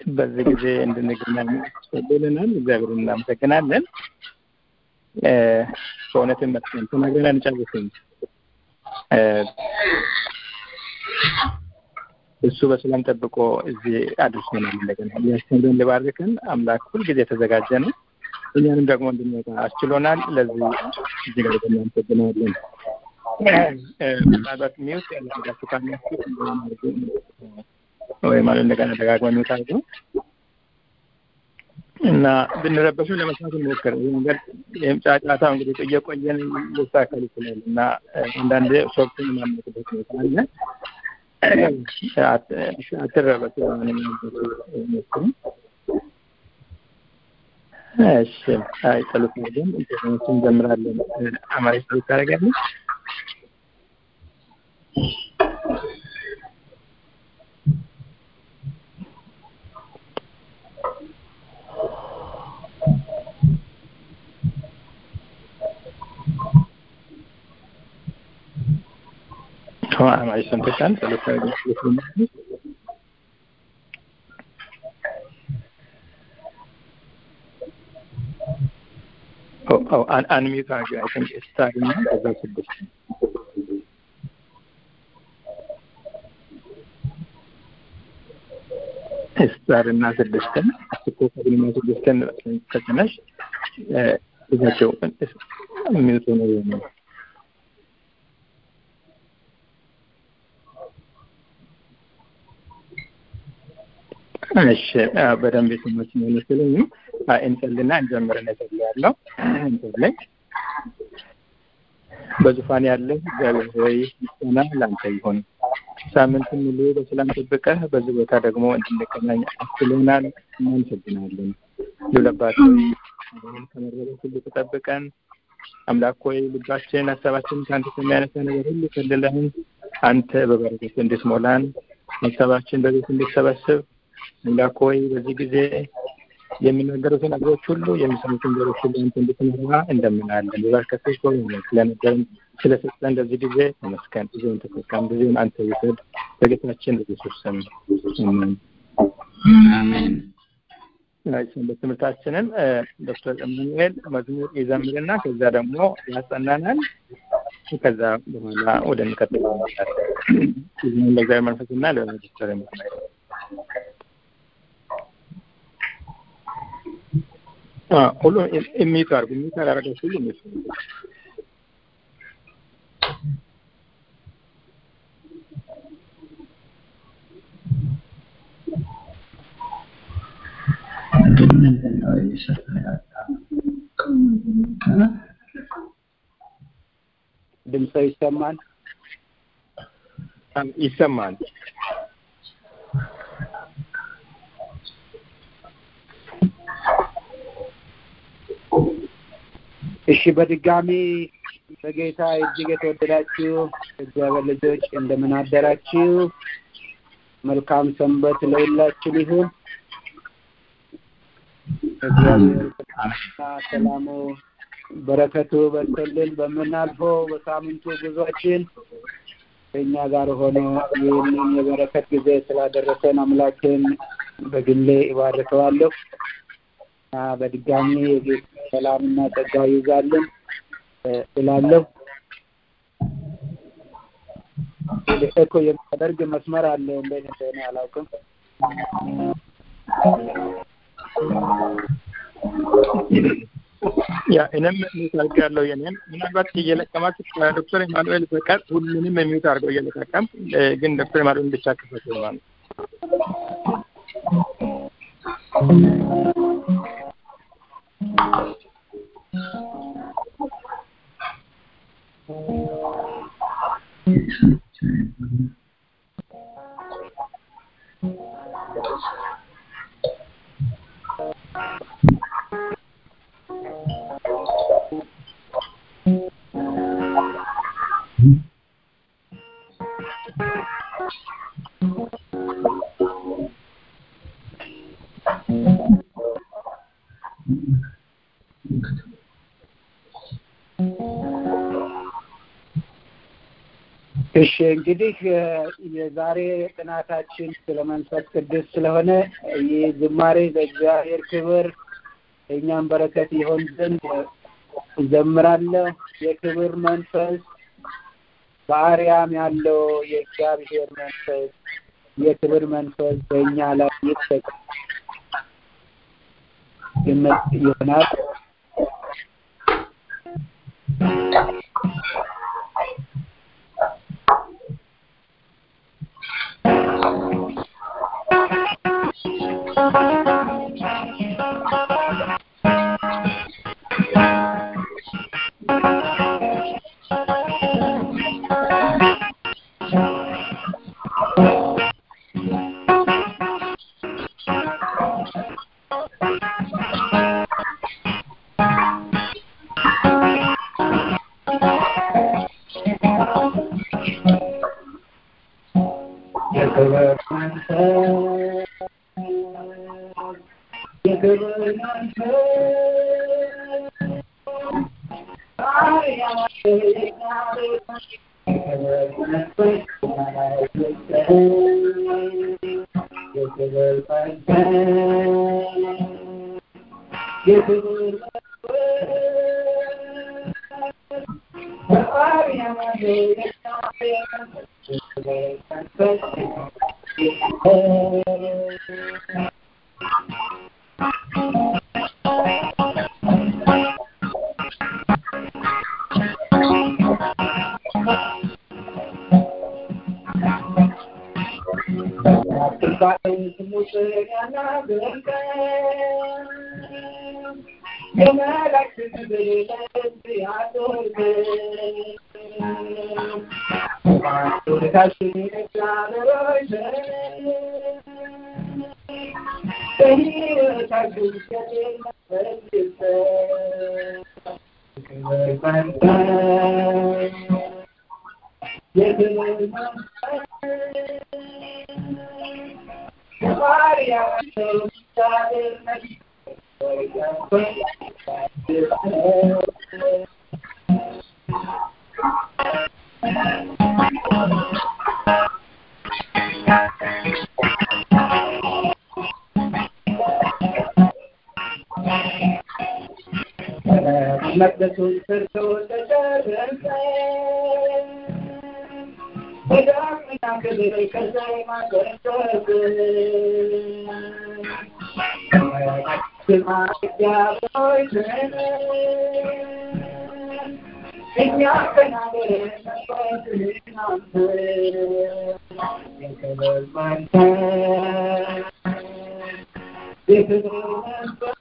በዚህ ጊዜ እንድንገናኝ ብለናል። እግዚአብሔር እናመሰግናለን። በእውነትም መስገን ተናግረን አንጨርስም። እሱ በሰላም ጠብቆ እዚህ አድርሶናል። እንደገና እያስተምረን ሊባርክን አምላክ ሁልጊዜ የተዘጋጀ ነው። እኛንም ደግሞ እንድንወጣ አስችሎናል። ለዚህ እጅግ አድርገን እናመሰግናለን። ምናልባት ሚውት ያላደረጋችሁ ካላችሁ ወይ ማለት እንደገና ደጋግመ ሚውት አድርገው እና ብንረበሹ ለመስማት እንሞክር። ይህ ነገር ይህም ጫጫታ እንግዲህ እየቆየን ሊስተካከል ይችላል እና አንዳንድ ሶፍትን ማመጥበት ሁኔታ አለ። አትረበሹ። ሞክሩ። እሺ፣ አይ ጸሎት አድርገን ኢንተርኔቱን እንጀምራለን። አማሪ ጸሎት ታደርጋለች። አማሪ ሰምተሻል? ጸሎት ታደርጋለች። Oh, un- unmute አድርጊ። I think ስታር እና ከዛ ስድስት ስታር እና ስድስትን ኮከብን እና ስድስትን ተጭነሽ እዛቸው ሚውት ነው የሚሆነው። እሺ በደንብ የሰማች ነው መሰለኝ። እንጸልና እንጀምርን እጸልያለሁ። እንጸልይ። በዙፋን ያለ እግዚአብሔር ሆይ ምስጋና ለአንተ ይሁን። ሳምንቱን ሙሉ በሰላም ጠብቀህ በዚህ ቦታ ደግሞ እንድንገናኝ አስችለናል። እናመሰግናለን። ልውለባት ሆይ ከመረበሽ ሁሉ ተጠብቀን አምላክ ሆይ ልባችን ሀሳባችን ከአንተ ከሚያነሳ ነገር ሁሉ ከልለህን አንተ በበረከት እንድትሞላን ሀሳባችን በቤት እንድትሰበስብ አምላክ ሆይ በዚህ ጊዜ የሚናገሩትን ነገሮች ሁሉ የሚሰሙትን ነገሮች ሁሉ አንተ እንድትመራ እንደምናለን። በበረከቶች በሆነ ስለነገርን ስለሰጠን ለዚህ ጊዜ ተመስገን። ጊዜውን ተጠቀም። ጊዜውን አንተ ውሰድ። በጌታችን በኢየሱስ ስም አሜን። አሜን። ሰንበት ትምህርታችንን ዶክተር ኢማኑኤል መዝሙር ይዘምርና ከዛ ደግሞ ያስጠናናል። ከዛ በኋላ ወደ እንቀጥለው እንመጣለን። ጊዜውን ለእግዚአብሔር መንፈስና ለዶክተር ኢማኑኤል ሁሉ የሚቱ አርጉ የሚቱ አላረጋችሁ ሁሉ የሚቱ ግን ምንድን ነው እየሰራ ያለው? ድምፆ ይሰማል? ይሰማል። እሺ በድጋሚ በጌታ እጅግ የተወደዳችሁ እግዚአብሔር ልጆች እንደምን አደራችሁ? መልካም ሰንበት ለሁላችን ይሁን። እግዚአብሔር ሰላሙ በረከቱ በርቶልን በምናልፈው በሳምንቱ ጉዟችን ከእኛ ጋር ሆኖ ይህንን የበረከት ጊዜ ስላደረሰን አምላክን በግሌ እባርከዋለሁ። በድጋሚ የጌታ ሰላምና ጸጋ ይዛልን እላለሁ። ኤኮ የሚያደርግ መስመር አለ እንዴት እንደሆነ አላውቅም። ያ እኔም ሚውት አድርጌያለሁ። የኔን ምናልባት እየለቀማችሁ ከዶክተር ኢማኑኤል በቀር ሁሉንም የሚውት አድርገው እየለቀቀም ግን ዶክተር ኢማኑኤል ብቻ ክፈቱ ማለት እሺ እንግዲህ የዛሬ ጥናታችን ስለ መንፈስ ቅዱስ ስለሆነ ይህ ዝማሬ ለእግዚአብሔር ክብር እኛም በረከት ይሆን ዘንድ እዘምራለሁ። የክብር መንፈስ በአርያም ያለው የእግዚአብሔር መንፈስ የክብር መንፈስ በእኛ ላይ ይጠቅ ይሆናል። የክብር መንፈስ የክብር መንፈስ የክብር መንፈስ የክብር መቅደሱን ሰርቶ ተጨረሰ። በዳግመኛ ክብር ከላይ ማገረገግ ስማ እግዚአብሔር እኛ ተናገረን መስዋዕትህን አንተ የክብር መንፈስ የክብር መንፈስ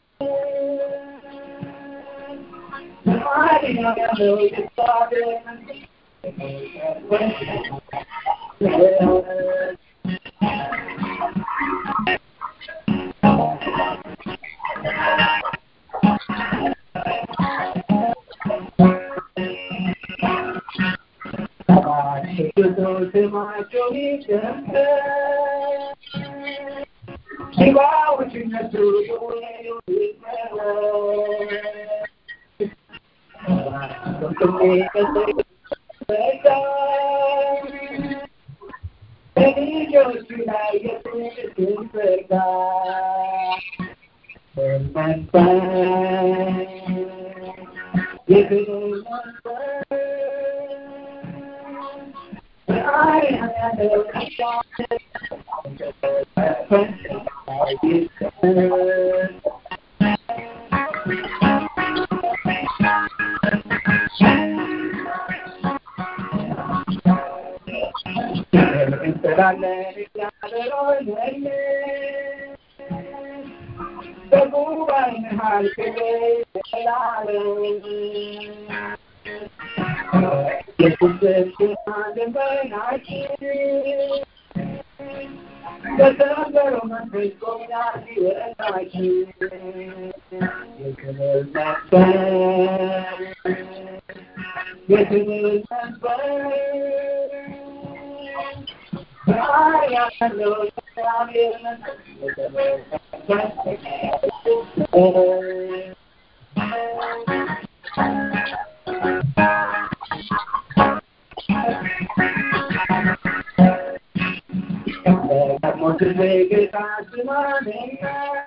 ጌታ ስማኔና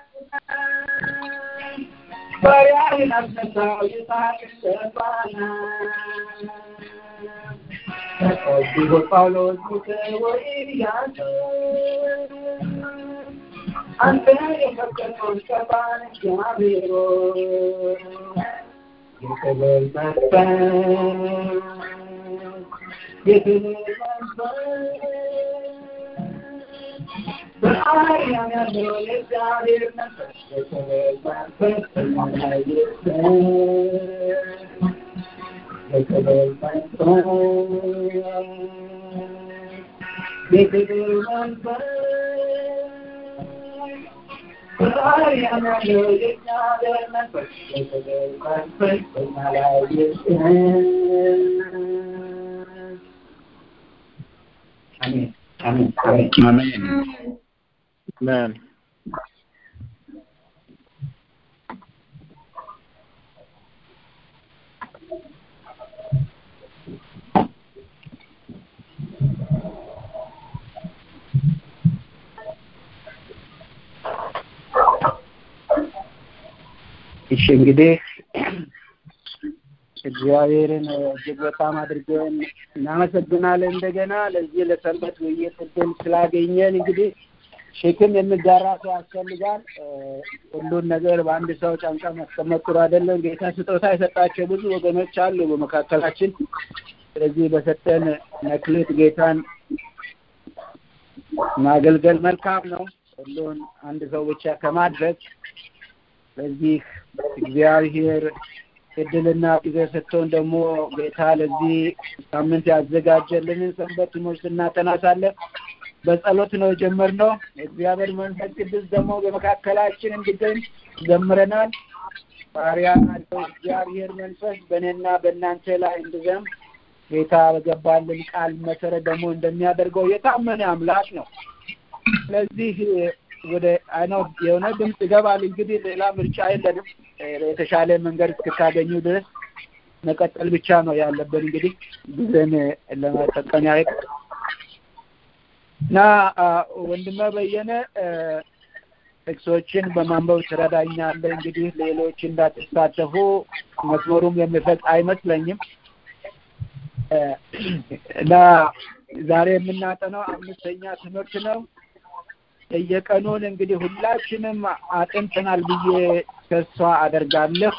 ባሪያህን አስነሳው ይስሐቅ ሰባና ተቀብሎ ጳውሎስ ሙሴ ወኢያሱ አንተ የፈቀድከውን ቀባን እግዚአብሔር የክብር መንፈስ የክብር መንፈስ በአርያም ያለው የእግዚአብሔር መንፈስ የክብር መንፈስ በላይ የክብር መንፈስ የክብር መንፈስ በአርያም ያለው የእግዚአብሔር መንፈስ የክብር መንፈስ በላይ አሜን አሜን አሜን አሜን አሜን እሺ እንግዲህ እግዚአብሔርን እጅግ በጣም አድርገን እናመሰግናለን። እንደገና ለዚህ ለሰንበት ውይይት እድል ስላገኘን እንግዲህ ሸክም የሚጋራ ሰው ያስፈልጋል። ሁሉን ነገር በአንድ ሰው ጫንቃ ማስቀመጥ ጥሩ አይደለም። ጌታ ስጦታ የሰጣቸው ብዙ ወገኖች አሉ በመካከላችን። ስለዚህ በሰጠን መክሊት ጌታን ማገልገል መልካም ነው። ሁሉን አንድ ሰው ብቻ ከማድረግ ስለዚህ እግዚአብሔር እድልና ጊዜ ሰጥቶን ደግሞ ጌታ ለዚህ ሳምንት ያዘጋጀልንን ሰንበት ትምህርት እናጠናሳለን። በጸሎት ነው የጀመርነው። እግዚአብሔር መንፈስ ቅዱስ ደግሞ በመካከላችን እንዲገኝ ዘምረናል። ባሪያ አለው እግዚአብሔር መንፈስ በእኔና በእናንተ ላይ እንዲዘም ጌታ በገባልን ቃል መሰረት ደግሞ እንደሚያደርገው የታመነ አምላክ ነው። ስለዚህ ወደ አይነው የሆነ ድምፅ ይገባል። እንግዲህ ሌላ ምርጫ የለንም። የተሻለ መንገድ እስክታገኙ ድረስ መቀጠል ብቻ ነው ያለብን። እንግዲህ ጊዜን ለመጠቀም ያህል እና ወንድመ በየነ ጥቅሶችን በማንበብ ትረዳኛለህ። እንግዲህ ሌሎች እንዳትሳተፉ መስመሩም የሚፈቅ አይመስለኝም እና ዛሬ የምናጠነው አምስተኛ ትምህርት ነው። የቀኑን እንግዲህ ሁላችንም አጥንተናል ብዬ ተስፋ አደርጋለሁ።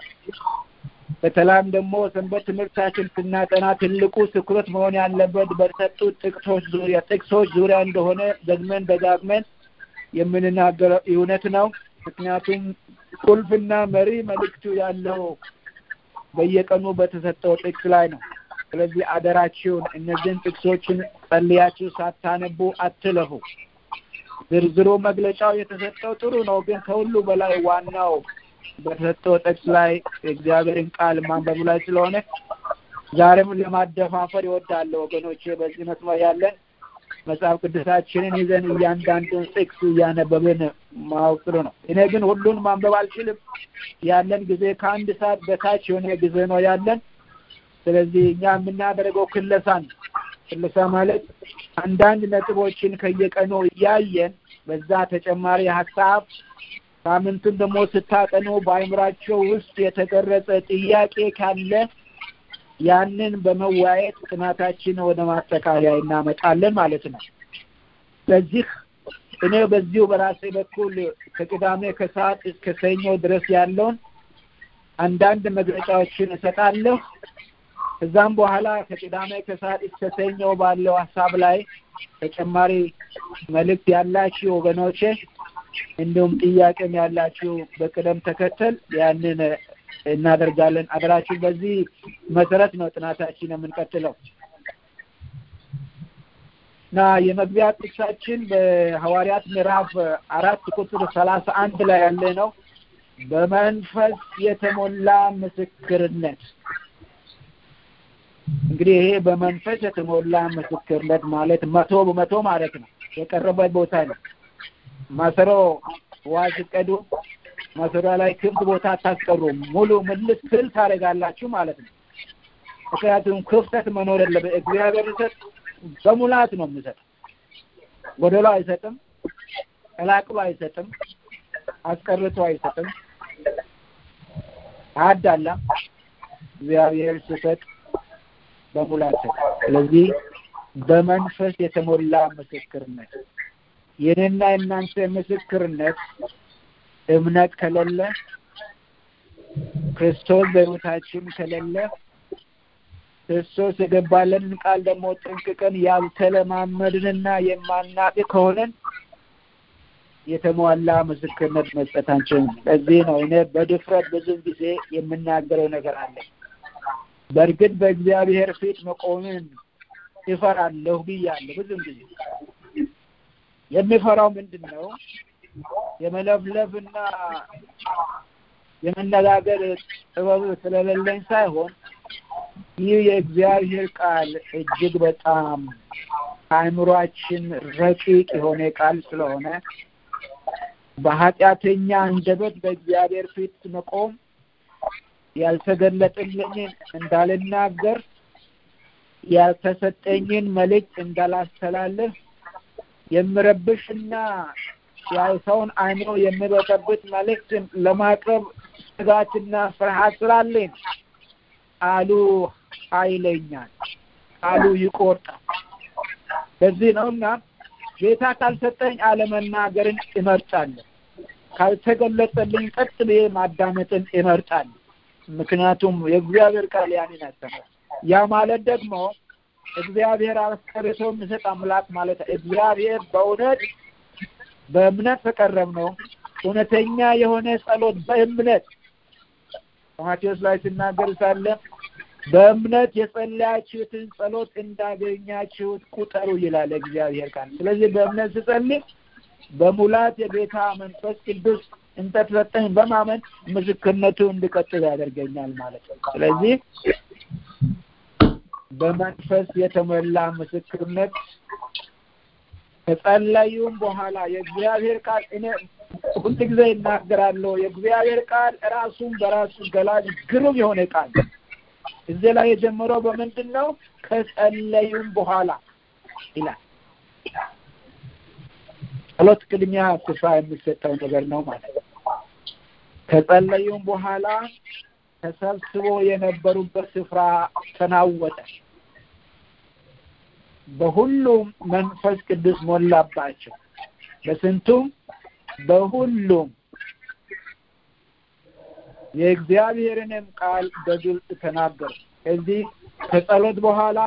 በተለይም ደግሞ ሰንበት ትምህርታችን ስናጠና ትልቁ ትኩረት መሆን ያለበት በተሰጡት ጥቅሶች ዙሪያ ጥቅሶች ዙሪያ እንደሆነ ደግመን ደጋግመን የምንናገረው እውነት ነው። ምክንያቱም ቁልፍና መሪ መልእክቱ ያለው በየቀኑ በተሰጠው ጥቅስ ላይ ነው። ስለዚህ አደራችሁን እነዚህን ጥቅሶችን ጸልያችሁ ሳታነቡ አትለፉ። ዝርዝሩ መግለጫው የተሰጠው ጥሩ ነው፣ ግን ከሁሉ በላይ ዋናው በተሰጠው ጥቅስ ላይ የእግዚአብሔርን ቃል ማንበቡ ላይ ስለሆነ ዛሬም ለማደፋፈር ይወዳለሁ ወገኖቼ። በዚህ መስመር ያለን መጽሐፍ ቅዱሳችንን ይዘን እያንዳንዱን ጥቅስ እያነበብን ማወቅ ጥሩ ነው። እኔ ግን ሁሉን ማንበብ አልችልም። ያለን ጊዜ ከአንድ ሰዓት በታች የሆነ ጊዜ ነው ያለን። ስለዚህ እኛ የምናደርገው ክለሳን ክለሳ ማለት አንዳንድ ነጥቦችን ከየቀኑ እያየን በዛ ተጨማሪ ሀሳብ ሳምንቱን ደግሞ ስታጠኑ በአይምራቸው ውስጥ የተቀረጸ ጥያቄ ካለ ያንን በመወያየት ጥናታችን ወደ ማጠቃለያ እናመጣለን ማለት ነው። ስለዚህ እኔ በዚሁ በራሴ በኩል ከቅዳሜ ከሰዓት እስከ ሰኞ ድረስ ያለውን አንዳንድ መግለጫዎችን እሰጣለሁ። ከዛም በኋላ ከቅዳሜ ከሰዓት እስከ ሰኞ ባለው ሀሳብ ላይ ተጨማሪ መልእክት ያላችሁ ወገኖቼ እንዲሁም ጥያቄም ያላችሁ በቅደም ተከተል ያንን እናደርጋለን። አደራችሁ በዚህ መሰረት ነው ጥናታችን የምንቀጥለው እና የመግቢያ ጥቅሳችን በሐዋርያት ምዕራፍ አራት ቁጥር ሰላሳ አንድ ላይ ያለ ነው። በመንፈስ የተሞላ ምስክርነት እንግዲህ ይሄ በመንፈስ የተሞላ ምስክርነት ማለት መቶ በመቶ ማለት ነው። የቀረበት ቦታ ነው። ማሰሮ ውሃ ሲቀዱ ማሰሮ ላይ ክፍት ቦታ አታስቀሩም። ሙሉ ምልስ ስል ታደርጋላችሁ ማለት ነው። ምክንያቱም ክፍተት መኖር የለበት። እግዚአብሔር ይሰጥ በሙላት ነው የሚሰጥ፣ ጎደሎ አይሰጥም። ቀላቅሎ አይሰጥም፣ አስቀርቶ አይሰጥም፣ አያዳላም። እግዚአብሔር ሲሰጥ በሙላት ሰጥ። ስለዚህ በመንፈስ የተሞላ ምስክርነት የኔና የእናንተ ምስክርነት እምነት ከሌለ ክርስቶስ በሕይወታችን ከሌለ ክርስቶስ የገባለንን ቃል ደግሞ ጠንቅቀን ያልተለማመድንና የማናቅ ከሆነን የተሟላ ምስክርነት መስጠት አንችልም። ለዚህ ነው እኔ በድፍረት ብዙ ጊዜ የምናገረው ነገር አለ። በእርግጥ በእግዚአብሔር ፊት መቆምን ይፈራለሁ ብያለሁ። ብዙም ጊዜ የሚፈራው ምንድን ነው? የመለፍለፍና የመነጋገር ጥበብ ስለሌለኝ ሳይሆን ይህ የእግዚአብሔር ቃል እጅግ በጣም አእምሯችን ረቂቅ የሆነ ቃል ስለሆነ በኃጢአተኛ አንደበት በእግዚአብሔር ፊት መቆም ያልተገለጠልኝን እንዳልናገር ያልተሰጠኝን መልእክት እንዳላስተላልፍ የምረብሽና የሰውን አእምሮ የሚበጠብጥ መልእክት ለማቅረብ ስጋትና ፍርሃት ስላለኝ ቃሉ ኃይለኛል፣ ቃሉ ይቆርጣል። በዚህ ነው እና ጌታ ካልሰጠኝ አለመናገርን እመርጣለሁ። ካልተገለጸልኝ ቀጥ ብዬ ማዳመጥን እመርጣለሁ። ምክንያቱም የእግዚአብሔር ቃል ያንን ያስተምራል። ያ ማለት ደግሞ እግዚአብሔር አስቀርቶ የሚሰጥ አምላክ ማለት እግዚአብሔር በእውነት በእምነት ተቀረብ ነው። እውነተኛ የሆነ ጸሎት በእምነት ማቴዎስ ላይ ሲናገር ሳለ በእምነት የጸለያችሁትን ጸሎት እንዳገኛችሁት ቁጠሩ ይላል እግዚአብሔር ቃል። ስለዚህ በእምነት ስጸልይ በሙላት የጌታ መንፈስ ቅዱስ እንደተሰጠኝ በማመን ምስክርነቱ እንዲቀጥል ያደርገኛል ማለት ነው። ስለዚህ በመንፈስ የተሞላ ምስክርነት ከጸለዩም በኋላ የእግዚአብሔር ቃል እኔ ሁል ጊዜ ይናገራለሁ። የእግዚአብሔር ቃል ራሱን በራሱ ገላጭ ግሩም የሆነ ቃል እዚህ ላይ የጀመረው በምንድን ነው? ከጸለዩም በኋላ ይላል። ጸሎት ቅድሚያ ስፍራ የሚሰጠው ነገር ነው ማለት ነው። ከጸለዩም በኋላ ተሰብስቦ የነበሩበት ስፍራ ተናወጠ፣ በሁሉም መንፈስ ቅዱስ ሞላባቸው። በስንቱም በሁሉም የእግዚአብሔርንም ቃል በግልጽ ተናገሩ። እዚህ ከጸሎት በኋላ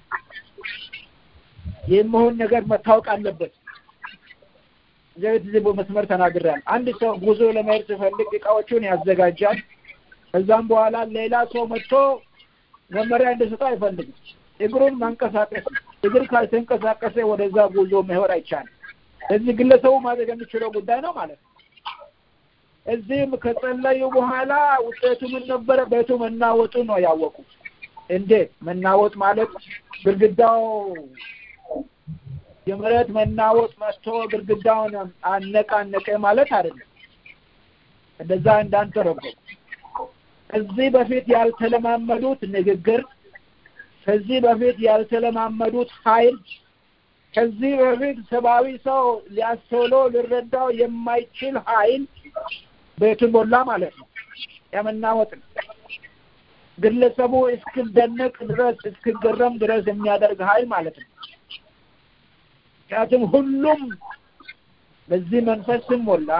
የሚሆን ነገር መታወቅ አለበት። እግዚአብሔር እዚህ በመስመር ተናግሬያለሁ። አንድ ሰው ጉዞ ለመሄድ ሲፈልግ እቃዎቹን ያዘጋጃል። ከዛም በኋላ ሌላ ሰው መጥቶ መመሪያ እንዲሰጠው አይፈልግም። እግሩን ማንቀሳቀስ እግር ካልተንቀሳቀሰ ወደዛ ጉዞ መሄድ አይቻልም። እዚህ ግለሰቡ ማድረግ የሚችለው ጉዳይ ነው ማለት ነው። እዚህም ከጸለዩ በኋላ ውጤቱ ምን ነበረ? ቤቱ መናወጡ ነው ያወቁት። እንዴት መናወጥ ማለት ግድግዳው የመሬት መናወጥ መጥቶ ግድግዳውን አነቃነቀ ማለት አይደለም። እንደዛ እንዳንተረጎም ከዚህ በፊት ያልተለማመዱት ንግግር፣ ከዚህ በፊት ያልተለማመዱት ኃይል፣ ከዚህ በፊት ሰብአዊ ሰው ሊያስተውለው ሊረዳው የማይችል ኃይል ቤቱን ሞላ ማለት ነው። የመናወጥ ነው። ግለሰቡ እስክደነቅ ድረስ እስክገረም ድረስ የሚያደርግ ኃይል ማለት ነው። ምክንያቱም ሁሉም በዚህ መንፈስ ስሞላ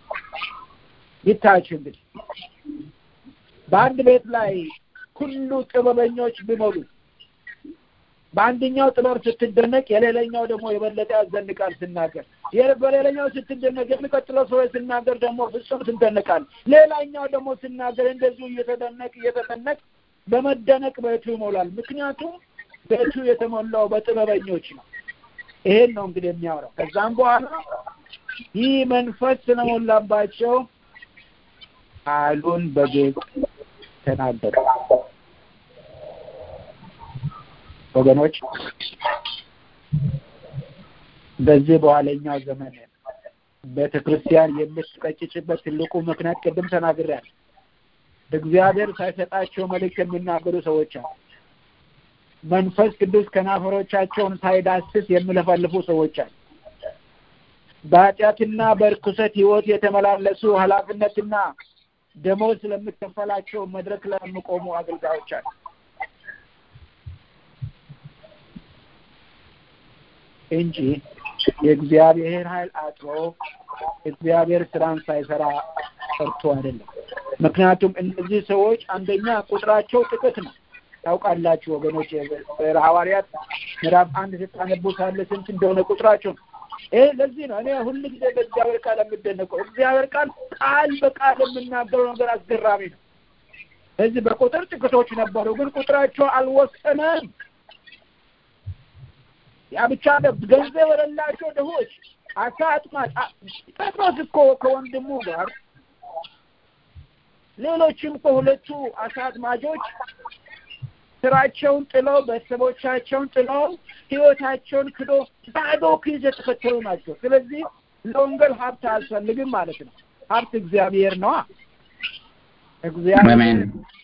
ይታያችሁ እንግዲህ በአንድ ቤት ላይ ሁሉ ጥበበኞች ቢሞሉ በአንደኛው ጥበብ ስትደነቅ የሌላኛው ደግሞ የበለጠ ያዘንቃል ስናገር በሌላኛው ስትደነቅ የሚቀጥለው ሰው ስናገር ደግሞ ፍጹም ትደነቃል ሌላኛው ደግሞ ስናገር እንደዚሁ እየተደነቅ እየተደነቅ በመደነቅ ቤቱ ይሞላል ምክንያቱም ቤቱ የተሞላው በጥበበኞች ነው ይሄን ነው እንግዲህ የሚያወራው ከዛም በኋላ ይህ መንፈስ ስለሞላባቸው ቃሉን በግልጽ ተናገሩ ወገኖች በዚህ በኋለኛው ዘመን ቤተ ክርስቲያን የምትቀጭጭበት ትልቁ ምክንያት ቅድም ተናግሬያለሁ እግዚአብሔር ሳይሰጣቸው መልእክት የሚናገሩ ሰዎች አሉ መንፈስ ቅዱስ ከናፈሮቻቸውን ሳይዳስስ የሚለፈልፉ ሰዎች አሉ በኃጢአትና በርኩሰት ህይወት የተመላለሱ ኃላፊነትና ደሞዝ ስለሚከፈላቸው መድረክ ላይ የሚቆሙ አገልጋዮች አሉ። እንጂ የእግዚአብሔር ኃይል አጥሮ እግዚአብሔር ስራን ሳይሰራ ቀርቶ አይደለም። ምክንያቱም እነዚህ ሰዎች አንደኛ ቁጥራቸው ጥቂት ነው። ታውቃላችሁ ወገኖች፣ ሐዋርያት ምዕራፍ አንድ ስታነቡ ሳለ ስንት እንደሆነ ቁጥራቸው ነው። ይህ ለዚህ ነው እኔ ሁል ጊዜ በእግዚአብሔር ቃል የምደነቀው። እግዚአብሔር ቃል ቃል በቃል የምናገረው ነገር አስገራሚ ነው። እዚህ በቁጥር ጥቂቶች ነበሩ፣ ግን ቁጥራቸው አልወሰነም። ያ ብቻ ገንዘብ የሌላቸው ድሆች፣ አሳ አጥማጭ ጴጥሮስ እኮ ከወንድሙ ጋር ሌሎችም ከሁለቱ አሳ አጥማጆች ስራቸውን ጥለው ቤተሰቦቻቸውን ጥለው ህይወታቸውን ክዶ ባዶ ኪስ የተከተሉ ናቸው። ስለዚህ ለወንጌል ሀብት አያስፈልግም ማለት ነው። ሀብት እግዚአብሔር ነዋ። እግዚአብሔር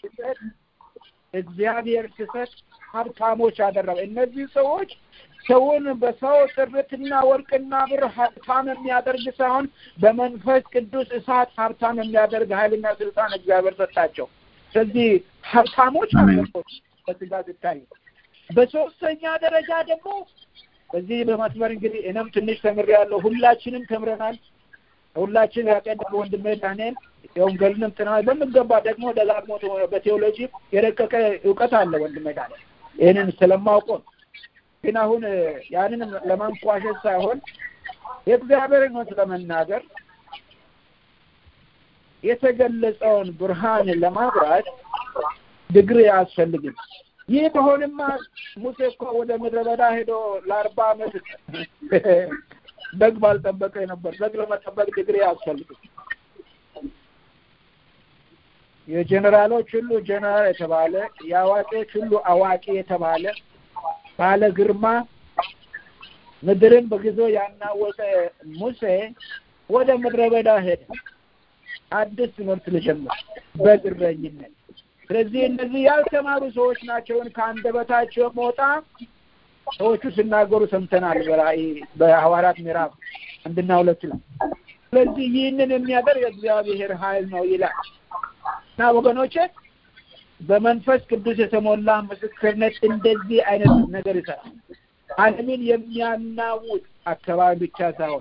እግዚአብሔር ሲሰጥ ሀብታሞች አደረገ። እነዚህ ሰዎች ሰውን በሰው ጥርትና ወርቅና ብር ሀብታም የሚያደርግ ሳይሆን በመንፈስ ቅዱስ እሳት ሀብታም የሚያደርግ ኃይልና ስልጣን እግዚአብሔር ሰጣቸው። ስለዚህ ሀብታሞች አለቦች በስጋ ሲታይ፣ በሶስተኛ ደረጃ ደግሞ በዚህ በመስመር እንግዲህ እኔም ትንሽ ተምሬያለሁ። ሁላችንም ተምረናል። ሁላችን ያቀደም ወንድሜ ዳንኤል የወንጌልንም ጥናት በሚገባ ደግሞ ደጋግሞ በቴዎሎጂ የረቀቀ እውቀት አለ ወንድሜ ዳንኤል። ይህንን ስለማውቀው ግን አሁን ያንንም ለማንቋሸሽ ሳይሆን የእግዚአብሔርን እውነት ለመናገር የተገለጸውን ብርሃን ለማብራት ድግሪ አያስፈልግም። ይህ በሆንማ ሙሴ እኮ ወደ ምድረ በዳ ሄዶ ለአርባ ዓመት በግ ባልጠበቀ ነበር። በግ ለመጠበቅ ድግሪ አያስፈልግም። የጀኔራሎች ሁሉ ጀኔራል የተባለ የአዋቂዎች ሁሉ አዋቂ የተባለ ባለ ግርማ ምድርን በጊዜው ያናወጠ ሙሴ ወደ ምድረ በዳ ሄደ። አዲስ ትምህርት ልጀምር በግረኝነት። ስለዚህ እነዚህ ያልተማሩ ሰዎች ናቸውን ከአንደበታቸው መውጣ ሰዎቹ ሲናገሩ ሰምተናል። በራእይ በሐዋርያት ምዕራፍ አንድና ሁለት ላይ። ስለዚህ ይህንን የሚያደርግ የእግዚአብሔር ኃይል ነው ይላል እና ወገኖቼ በመንፈስ ቅዱስ የተሞላ ምስክርነት እንደዚህ አይነት ነገር ይሰራል። ዓለምን የሚያናውጥ አካባቢ ብቻ ሳይሆን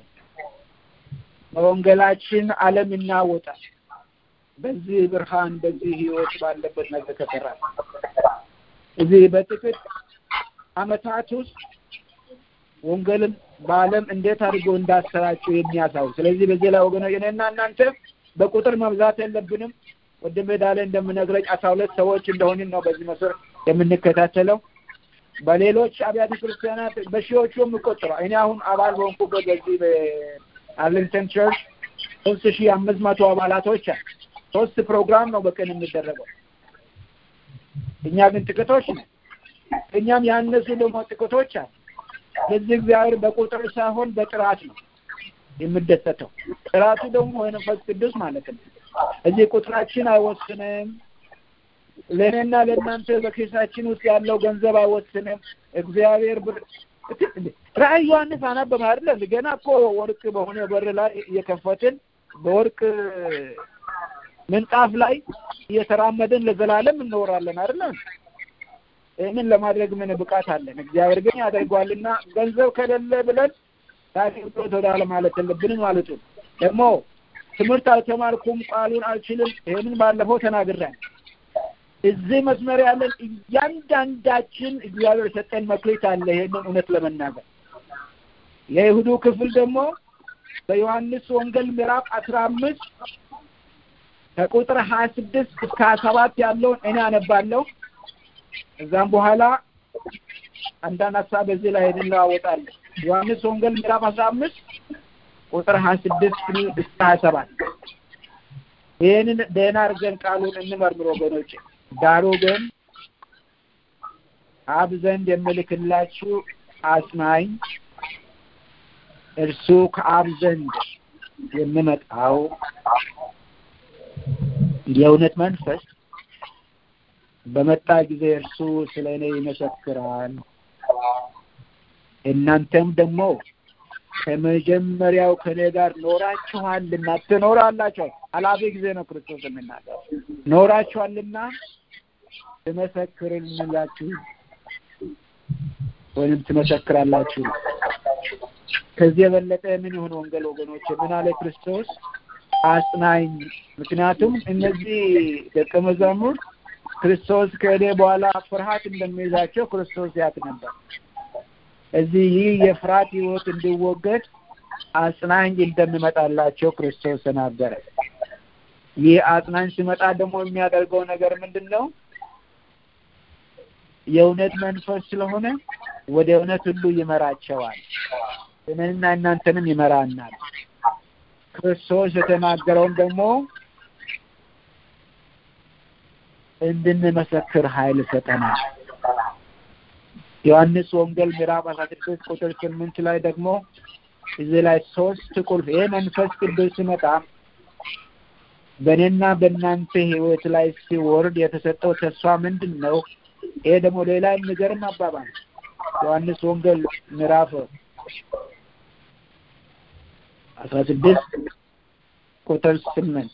በወንጌላችን ዓለም ይናወጣል። በዚህ ብርሃን በዚህ ህይወት ባለበት ነገር ከሰራ እዚህ በጥቂት ዓመታት ውስጥ ወንጌልን በዓለም እንዴት አድርጎ እንዳሰራቸው የሚያሳው ስለዚህ በዚህ ላይ ወገኖች እኔና እናንተ በቁጥር መብዛት የለብንም። ወንድሜ ዳለ እንደምነግረኝ አስራ ሁለት ሰዎች እንደሆንን ነው በዚህ መስር የምንከታተለው። በሌሎች አብያተ ክርስቲያናት በሺዎቹ የሚቆጠረው እኔ አሁን አባል በሆንኩበት በዚህ በአርሊንግተን ቸርች ሶስት ሺህ አምስት መቶ አባላቶች አሉ። ሶስት ፕሮግራም ነው በቀን የሚደረገው። እኛ ግን ጥቂቶች ነን። እኛም ያነሱ ደግሞ ጥቂቶች አሉ። ስለዚህ እግዚአብሔር በቁጥር ሳይሆን በጥራት ነው የሚደሰተው። ጥራቱ ደግሞ የመንፈስ ቅዱስ ማለት ነው። እዚህ ቁጥራችን አይወስንም። ለእኔና ለእናንተ በኪሳችን ውስጥ ያለው ገንዘብ አይወስንም። እግዚአብሔር ብር ራእይ ዮሐንስ አነበበ አይደለ? ገና እኮ ወርቅ በሆነ በር ላይ እየከፈትን በወርቅ ምንጣፍ ላይ እየተራመድን ለዘላለም እንኖራለን አይደለ? ይህንን ለማድረግ ምን ብቃት አለን? እግዚአብሔር ግን ያደርገዋልና ገንዘብ ከሌለ ብለን ለአገልግሎት ወደ ማለት የለብንም ማለቱ ደግሞ ትምህርት አልተማርኩም፣ ቃሉን አልችልም። ይህንን ባለፈው ተናግሬያለሁ። እዚህ መስመር ያለን እያንዳንዳችን እግዚአብሔር ሰጠን መክሊት አለ። ይሄንን እውነት ለመናገር የይሁዱ ክፍል ደግሞ በዮሐንስ ወንጌል ምዕራፍ አስራ አምስት ከቁጥር ሀያ ስድስት እስከ ሀያ ሰባት ያለውን እኔ አነባለሁ። እዛም በኋላ አንዳንድ ሀሳብ በዚህ ላይ እንለዋወጣለን። ዮሐንስ ወንጌል ምዕራፍ አስራ አምስት ቁጥር ሀያ ስድስት እስከ ሀያ ሰባት ይህንን ደህና አድርገን ቃሉን እንመርምር ወገኖች። ዳሩ ግን አብ ዘንድ የምልክላችሁ አጽናኝ እርሱ ከአብ ዘንድ የሚመጣው የእውነት መንፈስ በመጣ ጊዜ እርሱ ስለ እኔ ይመሰክራል። እናንተም ደግሞ ከመጀመሪያው ከኔ ጋር ኖራችኋልና ትኖራላችኋል። አላፊ ጊዜ ነው ክርስቶስ የሚናገር ኖራችኋልና ትመሰክርላችሁ ወይም ትመሰክራላችሁ። ከዚህ የበለጠ ምን ይሁን ወንጌል ወገኖች? ምን አለ ክርስቶስ? አጽናኝ። ምክንያቱም እነዚህ ደቀ መዛሙርት ክርስቶስ ከሄደ በኋላ ፍርሃት እንደሚይዛቸው ክርስቶስ ያውቅ ነበር። እዚህ ይህ የፍርሃት ህይወት እንዲወገድ አጽናኝ እንደሚመጣላቸው ክርስቶስ ተናገረ። ይህ አጽናኝ ሲመጣ ደግሞ የሚያደርገው ነገር ምንድን ነው? የእውነት መንፈስ ስለሆነ ወደ እውነት ሁሉ ይመራቸዋል። እኔንና እናንተንም ይመራናል። ክርስቶስ የተናገረውን ደግሞ እንድንመሰክር ኃይል ሰጠናል። ዮሐንስ ወንጌል ምዕራፍ አስራ ስድስት ቁጥር ስምንት ላይ ደግሞ እዚህ ላይ ሶስት ቁልፍ ይህ መንፈስ ቅዱስ ሲመጣ በእኔና በእናንተ ህይወት ላይ ሲወርድ የተሰጠው ተስፋ ምንድን ነው? ይሄ ደግሞ ሌላ የሚገርም አባባል ዮሐንስ ወንጌል ምዕራፍ አስራ ስድስት ቁጥር ስምንት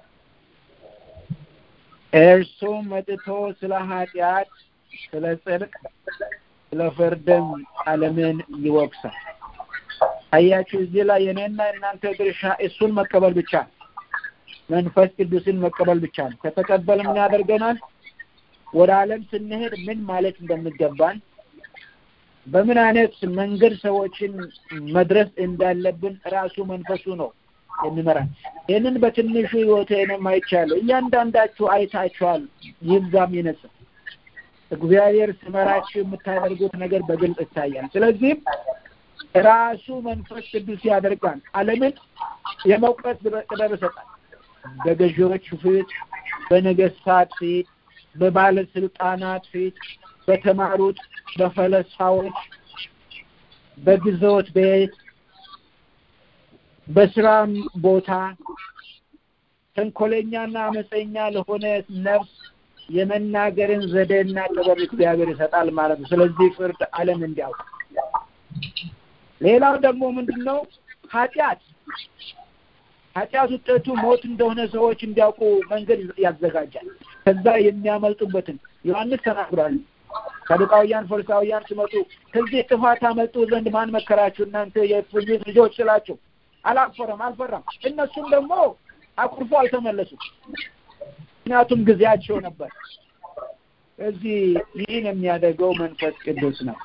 እርሱም መጥቶ ስለ ኃጢአት፣ ስለ ጽድቅ፣ ስለ ፍርድም ዓለምን ይወቅሳል። አያችሁ፣ እዚህ ላይ የኔና የእናንተ ድርሻ እሱን መቀበል ብቻ ነው። መንፈስ ቅዱስን መቀበል ብቻ ነው። ከተቀበል ምን ያደርገናል? ወደ ዓለም ስንሄድ ምን ማለት እንደሚገባን በምን አይነት መንገድ ሰዎችን መድረስ እንዳለብን ራሱ መንፈሱ ነው የሚመራን። ይህንን በትንሹ ህይወቴንም አይቻለሁ። እያንዳንዳችሁ አይታችኋል። ይብዛም ይነሳ እግዚአብሔር ሲመራችሁ የምታደርጉት ነገር በግልጽ ይታያል። ስለዚህም ራሱ መንፈስ ቅዱስ ያደርጋል። ዓለምን የመውቀስ ጥበብ ይሰጣል። በገዢዎች ፊት፣ በነገስታት ፊት፣ በባለስልጣናት ፊት፣ በተማሩት፣ በፈለስፋዎች፣ በግዞት ቤት፣ በስራም ቦታ ተንኮለኛና አመፀኛ ለሆነ ነፍስ የመናገርን ዘዴና ጥበብ እግዚአብሔር ይሰጣል ማለት ነው። ስለዚህ ፍርድ ዓለም እንዲያውቅ። ሌላው ደግሞ ምንድን ነው? ኃጢአት ኃጢአት ውጤቱ ሞት እንደሆነ ሰዎች እንዲያውቁ መንገድ ያዘጋጃል። ከዛ የሚያመልጡበትን ዮሐንስ ተናግሯል። ሰዱቃውያን ፈሪሳውያን ሲመጡ ከዚህ ጥፋት አመልጡ ዘንድ ማን መከራችሁ እናንተ የእፉኝት ልጆች ስላቸው አላፈረም አልፈራም። እነሱም ደግሞ አኩርፎ አልተመለሱም። ምክንያቱም ጊዜያቸው ነበር። እዚህ ይህን የሚያደርገው መንፈስ ቅዱስ ነው።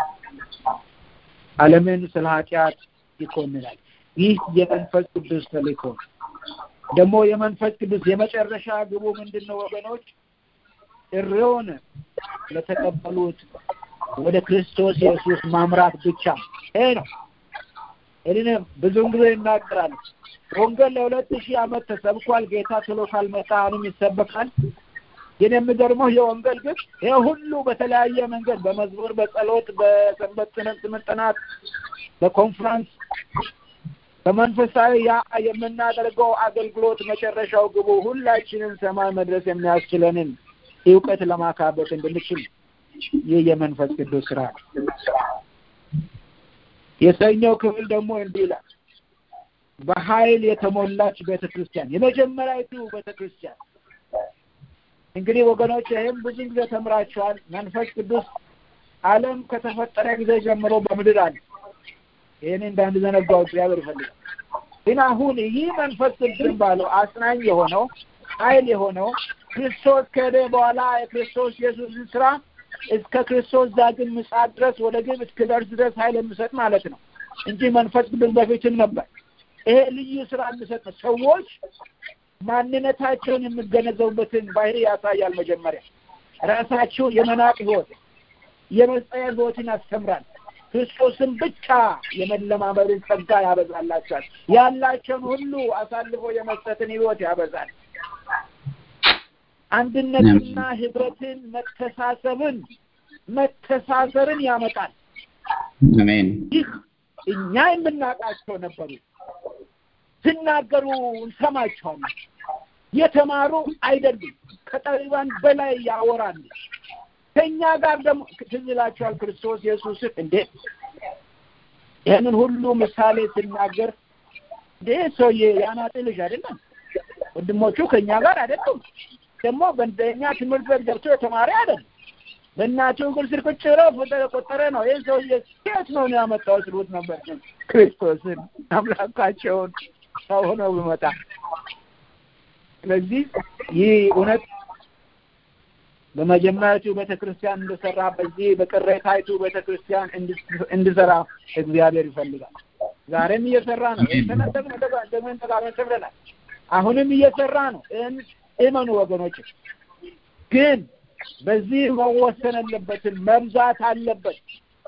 ዓለምን ስለ ኃጢአት ይኮንናል። ይህ የመንፈስ ቅዱስ ተልእኮ ደግሞ የመንፈስ ቅዱስ የመጨረሻ ግቡ ምንድን ነው ወገኖች? ጥሪውን ለተቀበሉት ወደ ክርስቶስ ኢየሱስ ማምራት ብቻ ይሄ ነው። ይህንን ብዙውን ጊዜ ይናገራል። ወንጌል ለሁለት ሺህ ዓመት ተሰብኳል። ጌታ ቶሎ ካልመጣ አሁንም ይሰበካል። ግን የሚገርመው የወንጌል ግን ይሄ ሁሉ በተለያየ መንገድ በመዝሙር፣ በጸሎት፣ በሰንበት ትምህርት ጥናት፣ በኮንፍራንስ በመንፈሳዊ ያ የምናደርገው አገልግሎት መጨረሻው ግቡ ሁላችንም ሰማይ መድረስ የሚያስችለንን እውቀት ለማካበት እንድንችል ይህ የመንፈስ ቅዱስ ስራ ነው። የሰኞው ክፍል ደግሞ እንዲህ ይላል፣ በኃይል የተሞላች ቤተ ክርስቲያን፣ የመጀመሪያዊቱ ቤተ ክርስቲያን። እንግዲህ ወገኖች ይህም ብዙ ጊዜ ተምራችኋል። መንፈስ ቅዱስ ዓለም ከተፈጠረ ጊዜ ጀምሮ በምድር አለ። ይህን እንዳንዘነጋው እግዚአብሔር ይፈልጋል። ግን አሁን ይህ መንፈስ ቅዱስ ባለው አጽናኝ የሆነው ኃይል የሆነው ክርስቶስ ከሄደ በኋላ የክርስቶስ ኢየሱስን ስራ እስከ ክርስቶስ ዳግም ምጽአት ድረስ ወደ ግብ እስክደርስ ድረስ ኃይል የሚሰጥ ማለት ነው እንጂ መንፈስ ቅዱስ በፊትም ነበር። ይሄ ልዩ ስራ የሚሰጥ ነው። ሰዎች ማንነታቸውን የሚገነዘቡበትን ባህሪ ያሳያል። መጀመሪያ ራሳቸው የመናቅ ህይወት፣ የመጸየፍ ህይወትን ያስተምራል። ክርስቶስን ብቻ የመለማመድን ጸጋ ያበዛላቸዋል። ያላቸውን ሁሉ አሳልፎ የመስጠትን ህይወት ያበዛል። አንድነትና ህብረትን፣ መተሳሰብን መተሳሰርን ያመጣል። አሜን። ይህ እኛ የምናውቃቸው ነበሩ። ሲናገሩ እንሰማቸዋለን። የተማሩ አይደሉም። ከጠቢባን በላይ ያወራሉ። ከእኛ ጋር ደግሞ ትዝ ይላችኋል ክርስቶስ ኢየሱስን እንዴ ይህንን ሁሉ ምሳሌ ስናገር ይህ ሰውዬ የአናጢ ልጅ አይደለም። ወንድሞቹ ከእኛ ጋር አይደሉም። ደግሞ በእኛ ትምህርት ቤት ገብቶ የተማሪ አይደለም። በእናቱ እግር ስር ቁጭ ብሎ ቆጠረ ነው። ይህ ሰውዬ ሴት ነው ያመጣው ስሉት ነበር ክርስቶስን አምላካቸውን ሰው ሆነው ብመጣ። ስለዚህ ይህ እውነት በመጀመሪያቱ ቤተ ክርስቲያን እንደሰራ በዚህ በቅሬታይቱ ቤተ ክርስቲያን እንድሰራ እግዚአብሔር ይፈልጋል። ዛሬም እየሰራ ነው። ተነጠቅ ደግመን ተጋመን ብለናል። አሁንም እየሰራ ነው። እመኑ ወገኖች። ግን በዚህ መወሰን አለበትን መብዛት አለበት።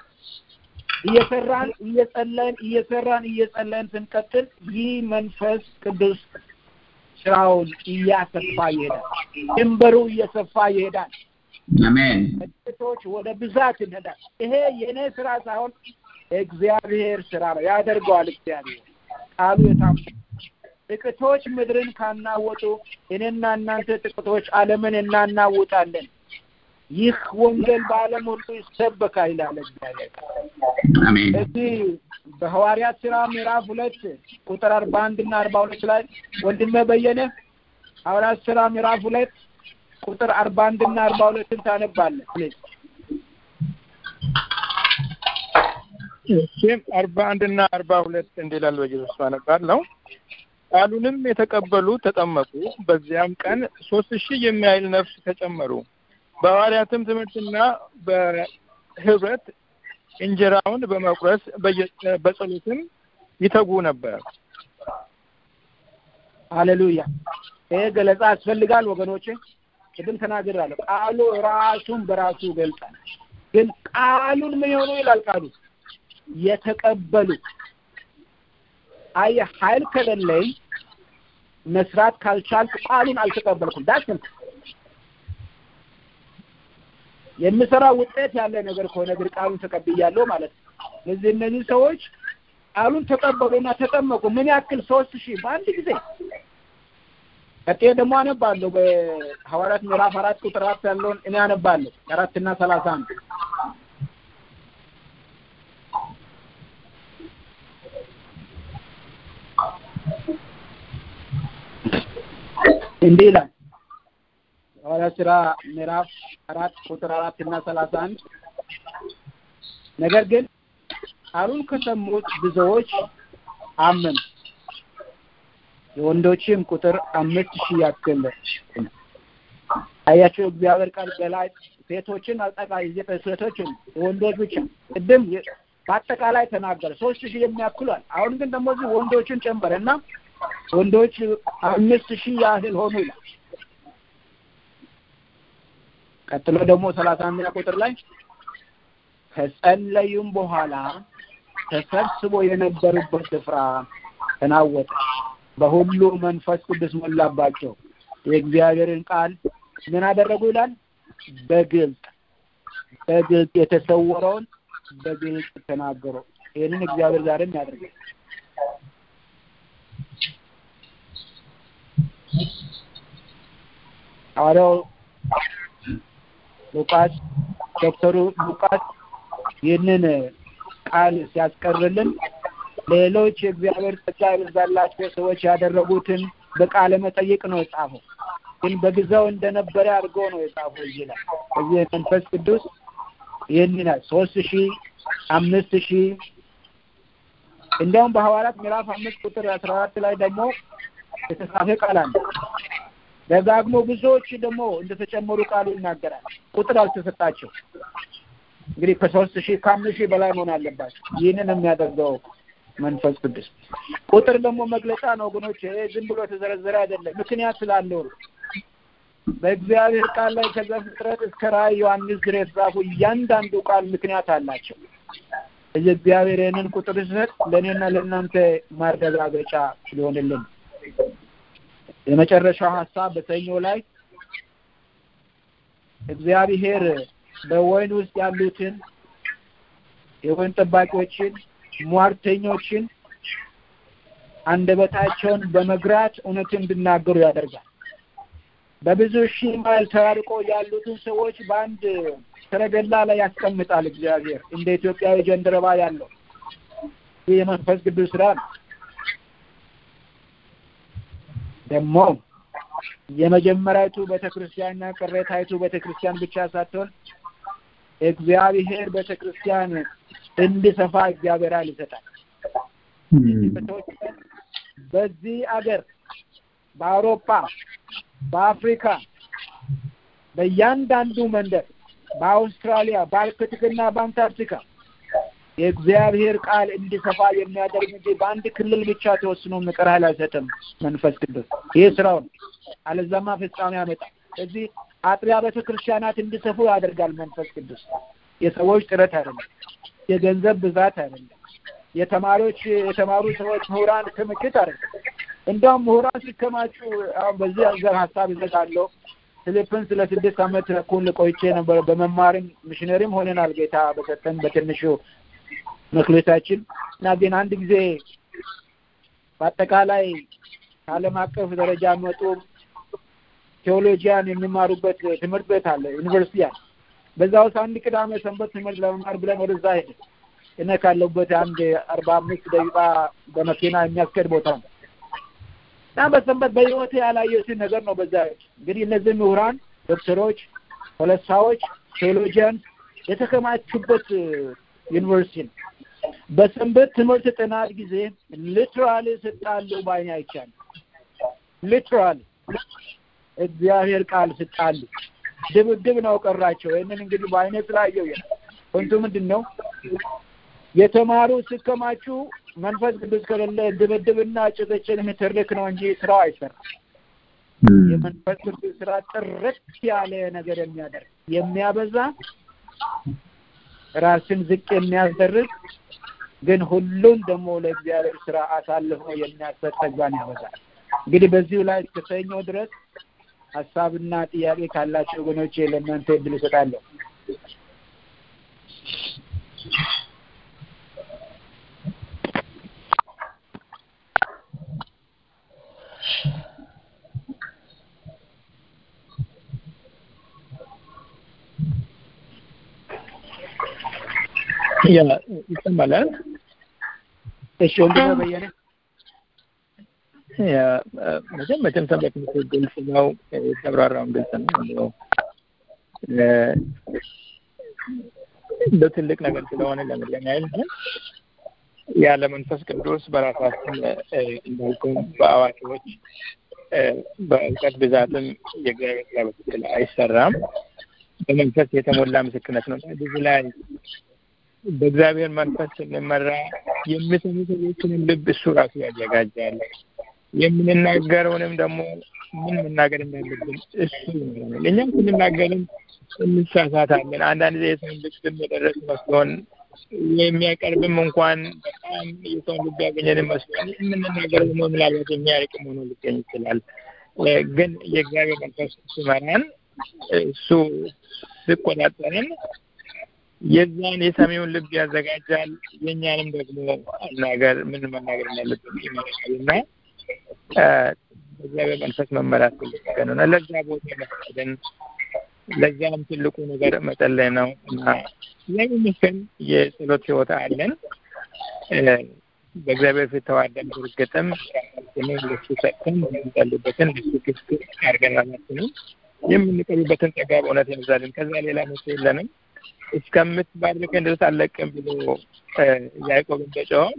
እየሰራን እየጸለይን እየሰራን እየጸለይን ስንቀጥል ይህ መንፈስ ቅዱስ ስራውን እያሰፋ ይሄዳል። ድንበሩ እየሰፋ ይሄዳል። አሜን። ጥቂቶች ወደ ብዛት እንሄዳል። ይሄ የእኔ ስራ ሳይሆን እግዚአብሔር ስራ ነው። ያደርገዋል እግዚአብሔር ቃሉ የታም ጥቂቶች ምድርን ካናወጡ እኔና እናንተ ጥቂቶች ዓለምን እናናውጣለን። ይህ ወንጌል በዓለም ሁሉ ይሰበካል ይላል እግዚአብሔር። አሜን። እዚህ በሐዋርያት ስራ ምዕራፍ ሁለት ቁጥር አርባ አንድ እና አርባ ሁለት ላይ ወንድሜ በየነ ሐዋርያት ስራ ምዕራፍ ሁለት ቁጥር አርባ አንድ እና አርባ ሁለትን ታነባለህ ፕሊዝ። እሺም አርባ አንድ እና አርባ ሁለት እንዲላል በኢየሱስ አነባለሁ። ቃሉንም የተቀበሉ ተጠመቁ። በዚያም ቀን ሶስት ሺህ የሚያህል ነፍስ ተጨመሩ። በሐዋርያትም ትምህርትና በህብረት እንጀራውን በመቁረስ በጸሎትም ይተጉ ነበር። ሃሌሉያ። ይሄ ገለጻ ያስፈልጋል ወገኖቼ። ቅድም ተናግራለሁ። ቃሉ ራሱን በራሱ ገልጻል። ግን ቃሉን ምን የሆኑ ይላል ቃሉ የተቀበሉ አየህ፣ ኃይል ከሌለኝ መስራት ካልቻልኩ ቃሉን አልተቀበልኩም። ዳስ የምሰራ ውጤት ያለ ነገር ከሆነ ግን ቃሉን ተቀብያለሁ ማለት ነው። ስለዚህ እነዚህ ሰዎች ቃሉን ተቀበሉና ተጠመቁ። ምን ያክል? ሶስት ሺህ በአንድ ጊዜ። ቀጥዬ ደግሞ አነባለሁ በሐዋርያት ምዕራፍ አራት ቁጥር አራት ያለውን እኔ አነባለሁ አራትና ሰላሳ አንድ እንዲህ ይላል ሐዋርያት ሥራ ምዕራፍ አራት ቁጥር አራት እና ሰላሳ አንድ ነገር ግን ቃሉን ከሰሙት ብዙዎች አመኑ። የወንዶችም ቁጥር አምስት ሺህ ያክል አያቸው። እግዚአብሔር ቃል ገላጭ ሴቶችን አጠቃላይ ሴቶችን ወንዶች ብቻ ቅድም በአጠቃላይ ተናገረ ሶስት ሺህ የሚያክሏል። አሁን ግን ደግሞ እዚህ ወንዶችን ጨመረ እና ወንዶች አምስት ሺህ ያህል ሆኑ ይላል። ቀጥሎ ደግሞ ሰላሳ አንደኛ ቁጥር ላይ ከጸለዩም በኋላ ተሰብስቦ የነበሩበት ስፍራ ተናወጠ፣ በሁሉ መንፈስ ቅዱስ ሞላባቸው፣ የእግዚአብሔርን ቃል ምን አደረጉ ይላል። በግልጥ በግልጥ የተሰወረውን በግልጥ ተናገሩ። ይህንን እግዚአብሔር ዛሬም ያደርጋል። ሐዋርያው ሉቃስ ዶክተሩ ሉቃስ ይህንን ቃል ሲያስቀርልን ሌሎች የእግዚአብሔር ጸጋ የበዛላቸው ሰዎች ያደረጉትን በቃለ መጠይቅ ነው የጻፈው። ግን በጊዜው እንደነበረ አድርጎ ነው የጻፈው እዚህ ላይ እዚህ መንፈስ ቅዱስ ይህን ይላል ሶስት ሺህ አምስት ሺህ እንዲያውም በሐዋርያት ምዕራፍ አምስት ቁጥር አስራ አራት ላይ ደግሞ የተጻፈ ቃል አለ። ደጋግሞ ብዙዎች ደግሞ እንደተጨመሩ ቃሉ ይናገራል። ቁጥር አልተሰጣቸው። እንግዲህ ከሶስት ሺህ ከአምስት ሺህ በላይ መሆን አለባቸው። ይህንን የሚያደርገው መንፈስ ቅዱስ ቁጥር ደግሞ መግለጫ ነው ወገኖች። ይሄ ዝም ብሎ የተዘረዘረ አይደለም፣ ምክንያት ስላለው ነው። በእግዚአብሔር ቃል ላይ ከዘፍጥረት እስከ ራዕይ ዮሐንስ ድረስ የተጻፉ እያንዳንዱ ቃል ምክንያት አላቸው። እዚህ እግዚአብሔር ይህንን ቁጥር ሲሰጥ ለእኔና ለእናንተ ማረጋገጫ ሊሆንልን የመጨረሻው ሀሳብ በሰኞ ላይ እግዚአብሔር በወይን ውስጥ ያሉትን የወይን ጠባቂዎችን፣ ሟርተኞችን አንደበታቸውን በመግራት እውነትን እንዲናገሩ ያደርጋል። በብዙ ሺህ ማይል ተራርቆ ያሉትን ሰዎች በአንድ ሰረገላ ላይ ያስቀምጣል። እግዚአብሔር እንደ ኢትዮጵያዊ ጀንደረባ ያለው ይህ የመንፈስ ቅዱስ ስራ ነው። ደግሞ የመጀመሪያቱ ቤተክርስቲያንና ቅሬታይቱ ቤተክርስቲያን ብቻ ሳትሆን እግዚአብሔር ቤተክርስቲያን እንዲሰፋ እግዚአብሔር ኃይል ይሰጣል። በዚህ አገር በአውሮፓ፣ በአፍሪካ፣ በእያንዳንዱ መንደር፣ በአውስትራሊያ፣ በአርክቲክና በአንታርክቲካ የእግዚአብሔር ቃል እንዲሰፋ የሚያደርግ እንጂ በአንድ ክልል ብቻ ተወስኖ ምክር ኃይል አይሰጥም መንፈስ ቅዱስ። ይህ ስራው ነው። አለዛማ ፍጻሜ ያመጣል። ስለዚህ አጥቢያ ቤተ ክርስቲያናት እንዲሰፉ ያደርጋል መንፈስ ቅዱስ። የሰዎች ጥረት አይደለም፣ የገንዘብ ብዛት አይደለም፣ የተማሪዎች የተማሩ ሰዎች ምሁራን ክምችት አይደለም። እንደውም ምሁራን ሲከማቹ አሁን በዚህ አዘር ሀሳብ ይዘጋለሁ። ፊሊፒንስ ለስድስት ዓመት ተኩል ቆይቼ ነበር። በመማርም ሚሽነሪም ሆነናል ጌታ በሰጠን በትንሹ መክሌታችን እና ግን አንድ ጊዜ በአጠቃላይ ከዓለም አቀፍ ደረጃ መጡ ቴዎሎጂያን የሚማሩበት ትምህርት ቤት አለ፣ ዩኒቨርሲቲ አለ። በዛ ውስጥ አንድ ቅዳሜ ሰንበት ትምህርት ለመማር ብለን ወደዛ ሄደ። እኔ ካለሁበት አንድ አርባ አምስት ደቂቃ በመኪና የሚያስኬድ ቦታ ነው እና በሰንበት በህይወቴ ያላየሁትን ነገር ነው። በዛ እንግዲህ እነዚህ ምሁራን፣ ዶክተሮች፣ ፖለቲካዎች፣ ቴዎሎጂያን የተከማቹበት ዩኒቨርሲቲ ነው። በሰንበት ትምህርት ጥናት ጊዜ ሊትራሊ ስጣሉ ባይኔ አይቻልም። ሊትራሊ እግዚአብሔር ቃል ስጣሉ ድብድብ ነው ቀራቸው። ይህንን እንግዲህ በአይነ ስላየው ያ ፖይንቱ ምንድን ነው? የተማሩ ሲከማቹ መንፈስ ቅዱስ ከሌለ ድብድብና ጭቅጭቅ ምትርክ ነው እንጂ ስራው አይሰራም። የመንፈስ ቅዱስ ስራ ጥርት ያለ ነገር የሚያደርግ የሚያበዛ ራስን ዝቅ የሚያስደርግ ግን ሁሉን ደግሞ ለእግዚአብሔር ስራ አሳልፎ የሚያሰጥ ተግባን ያበዛል። እንግዲህ በዚሁ ላይ እስከ ሰኞ ድረስ ሀሳብና ጥያቄ ካላቸው ወገኖች ለእናንተ እድል እሰጣለሁ። ያ ይሰማል። እሺ ወንድሜ በየነ ያ መቼም መቼም ሰንበት ትምህርት ግልጽ ነው፣ የተብራራውን ግልጽ ነው። በትልቅ ነገር ስለሆነ ለመድገም ያህል ነው። ያለ መንፈስ ቅዱስ በራሳችን እንዳልኩ በአዋቂዎች በእውቀት ብዛትም የእግዚአብሔር ስራ በትክክል አይሰራም። በመንፈስ የተሞላ ምስክርነት ነው። ብዙ ላይ በእግዚአብሔር መንፈስ ስንመራ የሚሰሙ ሰዎችንም ልብ እሱ ራሱ ያዘጋጃል። የምንናገረውንም ደግሞ ምን መናገር እንዳለብን እሱ ይመራል። እኛም ስንናገርም እንሳሳታለን። አንዳንድ ጊዜ የሰውን ልብም የደረስ መስሎን የሚያቀርብም እንኳን በጣም የሰውን ልብ ያገኘን መስሎን የምንናገረው ደግሞ ምናልባት የሚያርቅም ሆኖ ሊገኝ ይችላል። ግን የእግዚአብሔር መንፈስ ሲመራን እሱ ሲቆጣጠረን የዛን የሰሚውን ልብ ያዘጋጃል። የእኛንም ደግሞ አናገር ምን መናገር እንዳለብን ይመራል እና በእግዚአብሔር መንፈስ መመራት ትልቅ ነገር ነው እና ለዛ ቦታ መፍቀድን ለዚያም ትልቁ ነገር መጸለይ ነው እና እግዚአብሔር ይመስገን የጸሎት ህይወት አለን። በእግዚአብሔር ፊት ተዋደን በእርግጥም ራሳችንን ለሱ ሰጥተን የምንጸልይበትን ለሱ ክፍት አድርገን ራሳችንን የምንቀርብበትን ጸጋ በእውነት ያብዛልን። ከዛ ሌላ መቼ የለንም። እስከምትባርከን ድረስ አለቅም ብሎ ያዕቆብ እንደጮኸው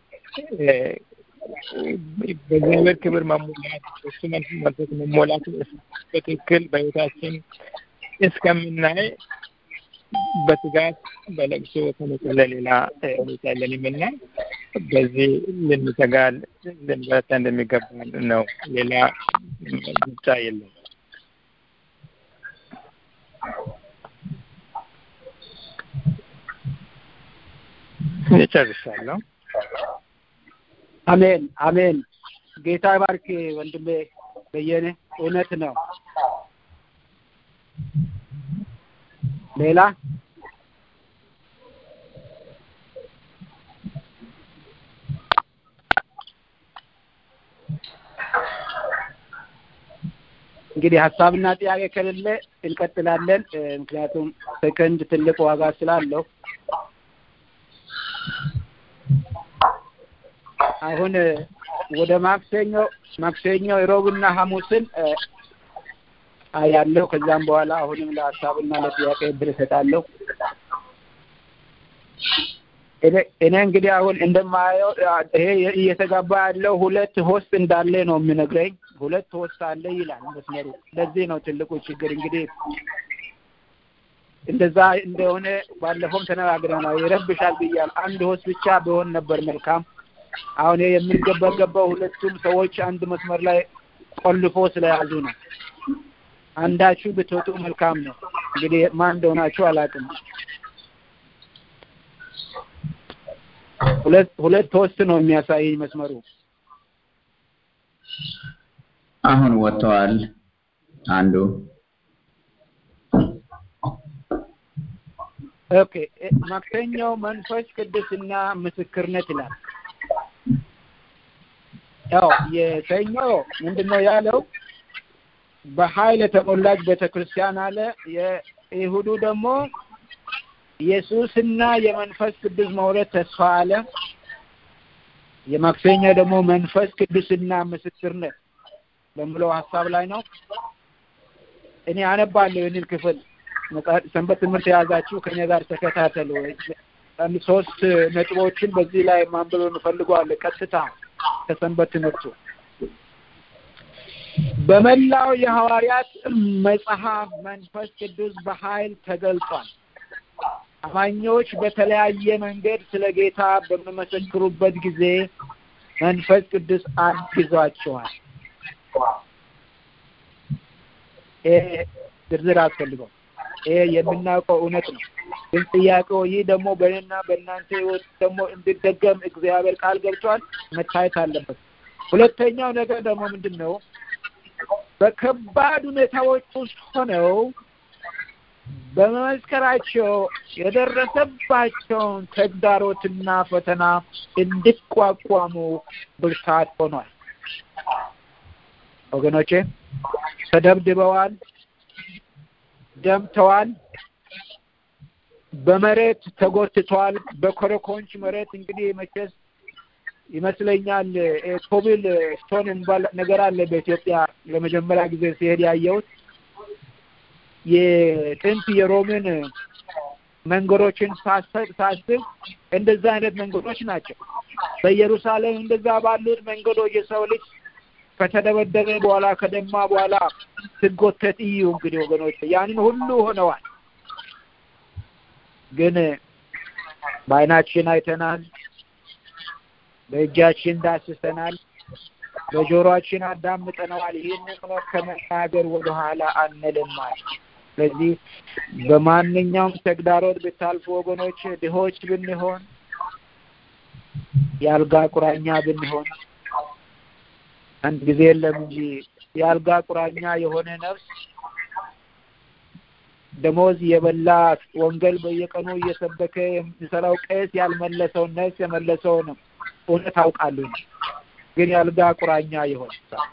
በእግዚአብሔር ክብር መሞላት እሱ መንፈስ መሞላት በትክክል በህይወታችን እስከምናይ በትጋት በለቅሶ ከመጸለይ ሌላ ሁኔታ የለንም እና በዚህ ልንተጋ ልንበረታ እንደሚገባ ነው። ሌላ ምርጫ የለም። ጨርሻለሁ። አሜን አሜን። ጌታ ባርክ ወንድሜ በየነ፣ እውነት ነው። ሌላ እንግዲህ ሀሳብና ጥያቄ ከሌለ እንቀጥላለን። ምክንያቱም ሰከንድ ትልቅ ዋጋ ስላለው አሁን ወደ ማክሰኞ ማክሰኞ ሮብና ሐሙስን አያለሁ። ከዛም በኋላ አሁንም ለሀሳብና ለጥያቄ እድል እሰጣለሁ። እኔ እንግዲህ አሁን እንደማየው ይሄ እየተጋባ ያለው ሁለት ሆስት እንዳለ ነው የሚነግረኝ። ሁለት ሆስት አለ ይላል መስመሩ። ለዚህ ነው ትልቁ ችግር እንግዲህ እንደዛ እንደሆነ ባለፈውም ተነጋግረናል። ይረብሻል ብያል። አንድ ሆስት ብቻ ቢሆን ነበር መልካም። አሁን የሚገባገባው ሁለቱም ሰዎች አንድ መስመር ላይ ቆልፎ ስለያዙ ነው። አንዳችሁ ብትወጡ መልካም ነው። እንግዲህ ማን እንደሆናችሁ አላውቅም። ሁለት ሁለት ሆስት ነው የሚያሳየኝ መስመሩ። አሁን ወጥተዋል አንዱ ኦኬ ማክሰኛው መንፈስ ቅዱስና ምስክርነት ይላል። ያው የሰኞ ምንድነው ያለው? በኃይል የተሞላች ቤተክርስቲያን አለ። የይሁዱ ደግሞ ኢየሱስና የመንፈስ ቅዱስ መውረድ ተስፋ አለ። የማክሰኞ ደግሞ መንፈስ ቅዱስና ምስክርነት በምለው ሀሳብ ላይ ነው። እኔ አነባለሁ ይህንን ክፍል ሰንበት ትምህርት የያዛችሁ ከኔ ጋር ተከታተሉ። አንድ ሶስት ነጥቦችን በዚህ ላይ ማንበብ እንፈልገዋለን። ቀጥታ ከሰንበት ትምህርቱ በመላው የሐዋርያት መጽሐፍ መንፈስ ቅዱስ በኃይል ተገልጧል። አማኞች በተለያየ መንገድ ስለ ጌታ በሚመሰክሩበት ጊዜ መንፈስ ቅዱስ አግዟቸዋል። ይሄ ዝርዝር አስፈልገው ይሄ የምናውቀው እውነት ነው። ግን ጥያቄው ይህ ደግሞ በእኔና በእናንተ ህይወት ደግሞ እንዲደገም እግዚአብሔር ቃል ገብቷል፣ መታየት አለበት። ሁለተኛው ነገር ደግሞ ምንድን ነው? በከባድ ሁኔታዎች ውስጥ ሆነው በመመስከራቸው የደረሰባቸውን ተግዳሮትና ፈተና እንዲቋቋሙ ብርታት ሆኗል። ወገኖቼ ተደብድበዋል፣ ደምተዋል፣ በመሬት ተጎትተዋል። በኮረኮንች መሬት እንግዲህ መቼስ ይመስለኛል ኮብል ስቶን የሚባል ነገር አለ በኢትዮጵያ ለመጀመሪያ ጊዜ ሲሄድ ያየሁት የጥንት የሮምን መንገዶችን ሳስብ ሳስብ እንደዛ አይነት መንገዶች ናቸው። በኢየሩሳሌም እንደዛ ባሉት መንገዶች የሰው ልጅ ከተደበደበ በኋላ ከደማ በኋላ ስጎተት እዩ እንግዲህ ወገኖች ያንን ሁሉ ሆነዋል። ግን በዓይናችን አይተናል፣ በእጃችን ዳስሰናል፣ በጆሮአችን አዳምጠነዋል። ይህንን ከመናገር ወደኋላ አንልም ማለት ስለዚህ በማንኛውም ተግዳሮት ብታልፉ ወገኖች ድሆች ብንሆን የአልጋ ቁራኛ ብንሆን አንድ ጊዜ የለም እንጂ የአልጋ ቁራኛ የሆነ ነፍስ ደሞዝ የበላ ወንጌል በየቀኑ እየሰበከ የሚሰራው ቄስ ያልመለሰውን ነፍስ የመለሰውን እውነት አውቃለሁ። ግን የአልጋ ቁራኛ የሆነ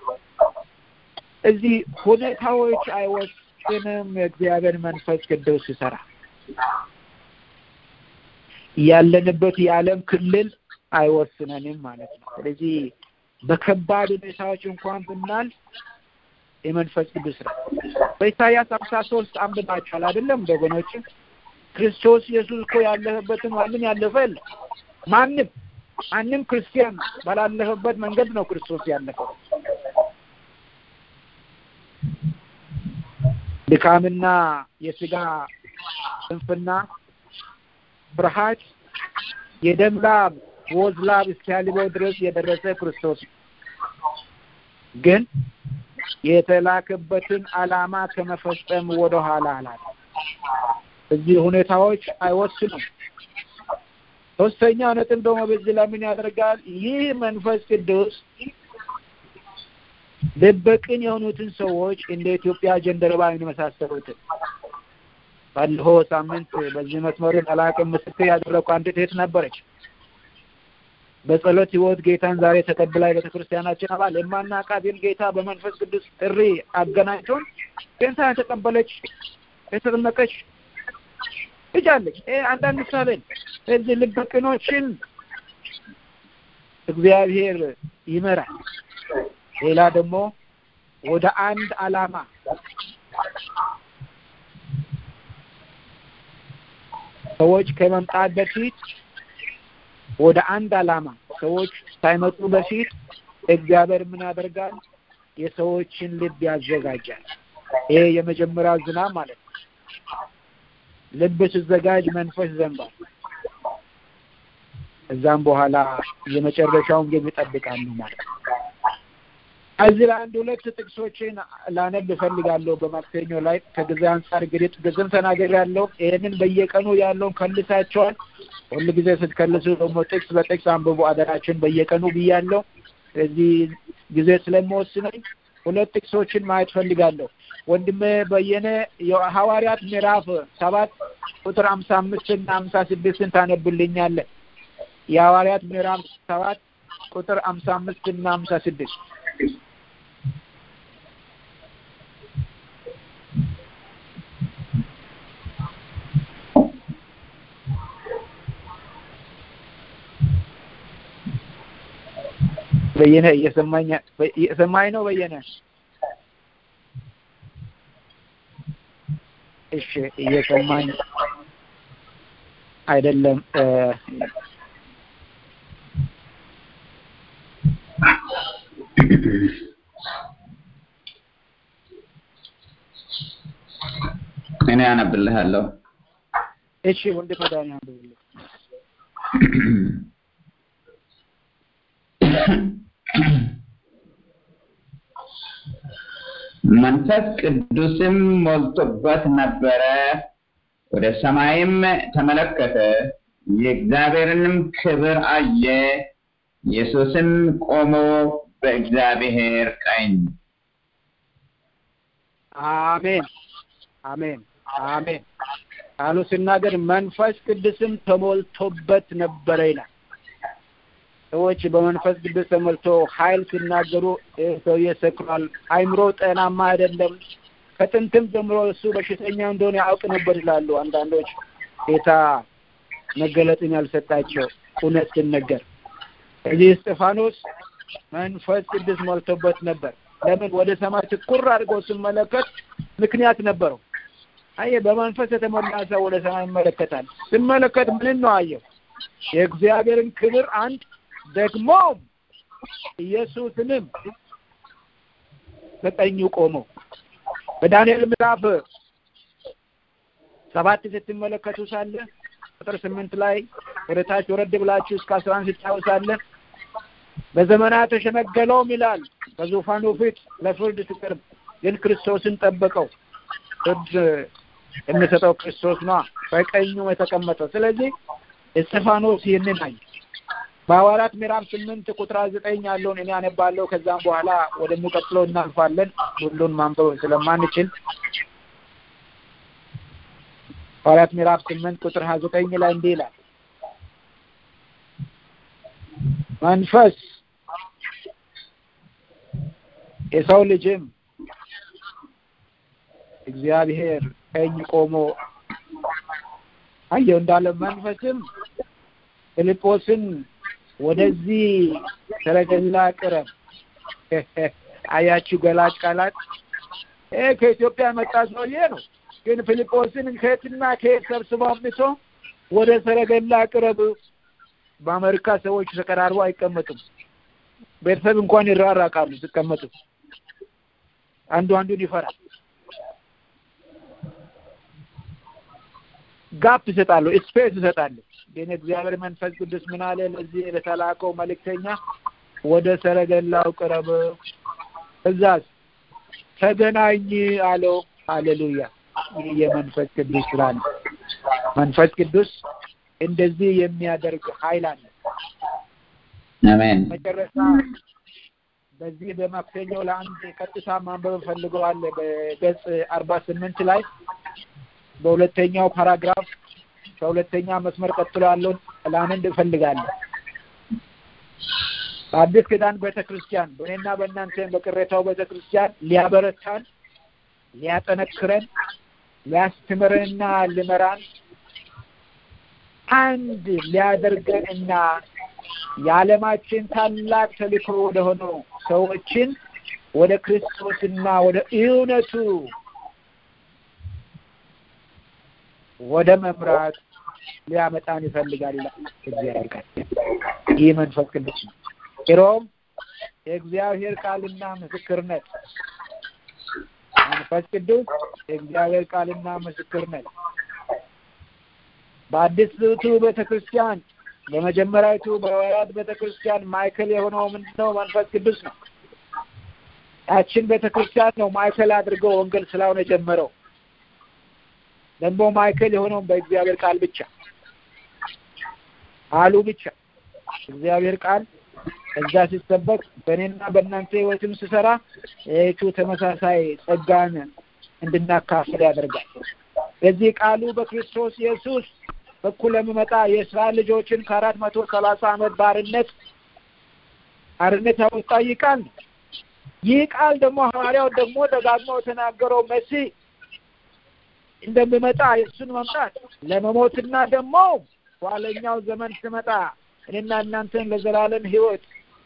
እዚህ ሁኔታዎች አይወስንም። የእግዚአብሔር መንፈስ ቅዱስ ይሰራ ያለንበት የዓለም ክልል አይወስነንም ማለት ነው። ስለዚህ በከባድ ሁኔታዎች እንኳን ብናል የመንፈስ ቅዱስ ስራ በኢሳያስ አምሳ ሶስት አንብባችኋል አይደለም ወገኖች? ክርስቶስ ኢየሱስ እኮ ያለፈበትን ማንም ያለፈ የለም። ማንም ማንም ክርስቲያን ባላለፈበት መንገድ ነው ክርስቶስ ያለፈው። ድካምና የስጋ ስንፍና፣ ፍርሃት፣ የደም ላብ ወዝ ላብ እስኪያልበው ድረስ የደረሰ ክርስቶስ ግን የተላከበትን ዓላማ ከመፈጸም ወደ ኋላ አላለ። እዚህ ሁኔታዎች አይወስኑም። ሶስተኛው ነጥብ ደግሞ በዚህ ላይ ምን ያደርጋል? ይህ መንፈስ ቅዱስ ልበቅን የሆኑትን ሰዎች እንደ ኢትዮጵያ ጀንደረባ የመሳሰሉትን ባለፈው ሳምንት በዚህ መስመሩን አላቅም ምስክር ያደረኩ አንዲት እህት ነበረች። በጸሎት ህይወት ጌታን ዛሬ ተቀብላ የቤተ ክርስቲያናችን አባል የማናውቃትን ጌታ በመንፈስ ቅዱስ ጥሪ አገናኝቶን ጌታ የተቀበለች የተጠመቀች ልጅ አለች። ይሄ አንዳንድ ምሳሌ እዚህ ልበቅኖችን እግዚአብሔር ይመራል። ሌላ ደግሞ ወደ አንድ ዓላማ ሰዎች ከመምጣት በፊት ወደ አንድ ዓላማ ሰዎች ሳይመጡ በፊት እግዚአብሔር ምን ያደርጋል? የሰዎችን ልብ ያዘጋጃል። ይሄ የመጀመሪያው ዝናብ ማለት ነው። ልብ ሲዘጋጅ መንፈስ ዘንባል። እዛም በኋላ የመጨረሻውን ግን ይጠብቃሉ ማለት ነው። እዚህ ላይ አንድ ሁለት ጥቅሶችን ላነብ እፈልጋለሁ። በማክሰኞ ላይ ከጊዜ አንጻር እንግዲህ ጥቅስም ተናግሬያለሁ። ይህንን በየቀኑ ያለውን ከልሳቸዋል። ሁሉ ጊዜ ስትከልሱ ደግሞ ጥቅስ በጥቅስ አንብቡ አደራችን በየቀኑ ብያለሁ። ስለዚህ ጊዜ ስለሚወስነኝ ሁለት ጥቅሶችን ማየት ፈልጋለሁ። ወንድሜ በየነ የሐዋርያት ምዕራፍ ሰባት ቁጥር ሀምሳ አምስት እና ሀምሳ ስድስትን ታነብልኛለህ? የሐዋርያት ምዕራፍ ሰባት ቁጥር ሀምሳ አምስት እና ሀምሳ ስድስት በየነ እየሰማኝ እየሰማኝ ነው በየነ እሺ እየሰማኝ አይደለም እኔ አነብልሃለሁ እሺ ወንድም መድኃኒ አንብብልኝ መንፈስ ቅዱስም ሞልቶበት ነበረ። ወደ ሰማይም ተመለከተ፣ የእግዚአብሔርንም ክብር አየ። ኢየሱስም ቆሞ በእግዚአብሔር ቀኝ። አሜን አሜን አሜን። ቃሉ ሲናገር መንፈስ ቅዱስም ተሞልቶበት ነበረ ይላል። ሰዎች በመንፈስ ቅዱስ ተሞልቶ ኃይል ሲናገሩ ሰውዬ ሰክሯል፣ አይምሮ ጤናማ አይደለም፣ ከጥንትም ጀምሮ እሱ በሽተኛ እንደሆነ ያውቅ ነበር ይላሉ አንዳንዶች። ጌታ መገለጥን ያልሰጣቸው እውነት ሲነገር። እዚህ እስጢፋኖስ መንፈስ ቅዱስ ሞልቶበት ነበር። ለምን ወደ ሰማይ ትኩር አድርጎ ሲመለከት ምክንያት ነበረው። አየ በመንፈስ የተሞላ ሰው ወደ ሰማይ ይመለከታል። ሲመለከት ምን ነው አየው? የእግዚአብሔርን ክብር አንድ ደግሞ ኢየሱስንም በቀኙ ቆመው በዳንኤል ምዕራፍ ሰባት ስትመለከቱ ሳለ ቁጥር ስምንት ላይ ወደ ታች ወረድ ብላችሁ እስከ አስራ አንድ ስታወሳለ በዘመናት ተሸነገለውም ይላል በዙፋኑ ፊት ለፍርድ ሲቀርብ ግን ክርስቶስን ጠበቀው። ፍርድ የሚሰጠው ክርስቶስ ነዋ፣ በቀኙ የተቀመጠው። ስለዚህ እስጢፋኖስ ይህንን አየ። በሐዋርያት ምዕራፍ ስምንት ቁጥር ዘጠኝ ያለውን እኔ አነባለሁ። ከዛም በኋላ ወደሚቀጥለው እናልፋለን ሁሉን ማንበብ ስለማንችል ሐዋርያት ምዕራፍ ስምንት ቁጥር ሀያ ዘጠኝ ላይ እንዲህ ይላል መንፈስ የሰው ልጅም እግዚአብሔር ቀኝ ቆሞ አየው እንዳለ መንፈስም ፊልጶስን ወደዚህ ሰረገላ ቅረብ። አያችሁ ገላጭ ቃላት። ይሄ ከኢትዮጵያ መጣ ሰውዬ ነው። ግን ፊልጶስን ከየትና ከየት ሰብስበው አምጥቶ ወደ ሰረገላ ቅረብ። በአሜሪካ ሰዎች ተቀራርቦ አይቀመጡም። ቤተሰብ እንኳን ይራራቃሉ ሲቀመጡ። አንዱ አንዱን ይፈራል። ጋፕ ይሰጣሉ፣ ስፔስ ይሰጣሉ። ግን እግዚአብሔር መንፈስ ቅዱስ ምን አለ? ለዚህ ለተላከው መልእክተኛ ወደ ሰረገላው ቅረብ፣ እዛስ ተገናኝ አለው። ሃሌሉያ! ይህ የመንፈስ ቅዱስ ስራ ነው። መንፈስ ቅዱስ እንደዚህ የሚያደርግ ኃይል አለ። አሜን። መጨረሻ በዚህ በማክሰኞ ለአንድ ቀጥታ ማንበብ ፈልገዋል። በገጽ አርባ ስምንት ላይ በሁለተኛው ፓራግራፍ ከሁለተኛ መስመር ቀጥሎ ያለውን ላንንድ እፈልጋለሁ። በአዲስ ኪዳን ቤተ ክርስቲያን በእኔና በእናንተ በቅሬታው ቤተ ክርስቲያን ሊያበረታን፣ ሊያጠነክረን፣ ሊያስተምረንና ሊመራን አንድ ሊያደርገን እና የዓለማችን ታላቅ ተልእኮ ወደ ሆነው ሰዎችን ወደ ክርስቶስና ወደ እውነቱ ወደ መምራት ሊያመጣን ይፈልጋል ይላል እግዚአብሔር ቃል። ይህ መንፈስ ቅዱስ ነው። ሮም የእግዚአብሔር ቃልና ምስክርነት መንፈስ ቅዱስ የእግዚአብሔር ቃልና ምስክርነት በአዲስቱ ቤተ ክርስቲያን በመጀመሪያዊቱ በሐዋርያት ቤተ ክርስቲያን ማዕከል የሆነው ምንድነው? መንፈስ ቅዱስ ነው። ያችን ቤተ ክርስቲያን ነው ማዕከል አድርገው ወንጌል ስላሁን የጀመረው ደግሞ ማዕከል የሆነውን በእግዚአብሔር ቃል ብቻ ቃሉ ብቻ እግዚአብሔር ቃል እዛ ሲሰበክ በእኔና በእናንተ ህይወትም ስሰራ ይህቹ ተመሳሳይ ጸጋን እንድናካፍል ያደርጋል። በዚህ ቃሉ በክርስቶስ ኢየሱስ በኩል የሚመጣ የእስራኤል ልጆችን ከአራት መቶ ሰላሳ ዓመት ባርነት ባርነት ያወጣ ይህ ቃል ነው። ይህ ቃል ደግሞ ሐዋርያው ደግሞ ደጋግሞ የተናገረው መሲህ እንደሚመጣ የእሱን መምጣት ለመሞትና ደግሞ ኋለኛው ዘመን ስመጣ እኔና እናንተን ለዘላለም ህይወት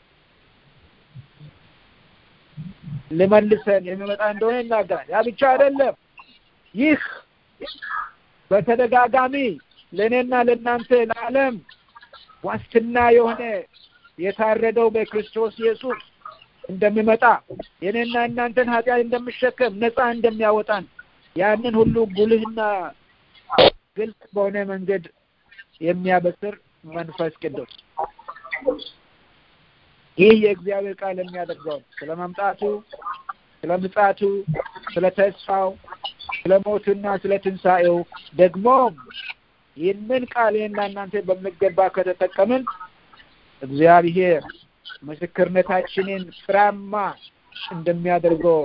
ልመልሰን የሚመጣ እንደሆነ ይናገራል። ያ ብቻ አይደለም። ይህ በተደጋጋሚ ለእኔና ለእናንተ ለዓለም ዋስትና የሆነ የታረደው በክርስቶስ ኢየሱስ እንደሚመጣ የእኔና እናንተን ኃጢአት እንደሚሸከም ነፃ እንደሚያወጣን ያንን ሁሉ ጉልህና ግልጽ በሆነ መንገድ የሚያበስር መንፈስ ቅዱስ ይህ የእግዚአብሔር ቃል የሚያደርገው ስለ መምጣቱ፣ ስለ ምጻቱ፣ ስለ ተስፋው፣ ስለ ሞቱና ስለ ትንሣኤው ደግሞም ይህንን ቃል ይህና እናንተ በሚገባ ከተጠቀምን እግዚአብሔር ምስክርነታችንን ፍሬያማ እንደሚያደርገው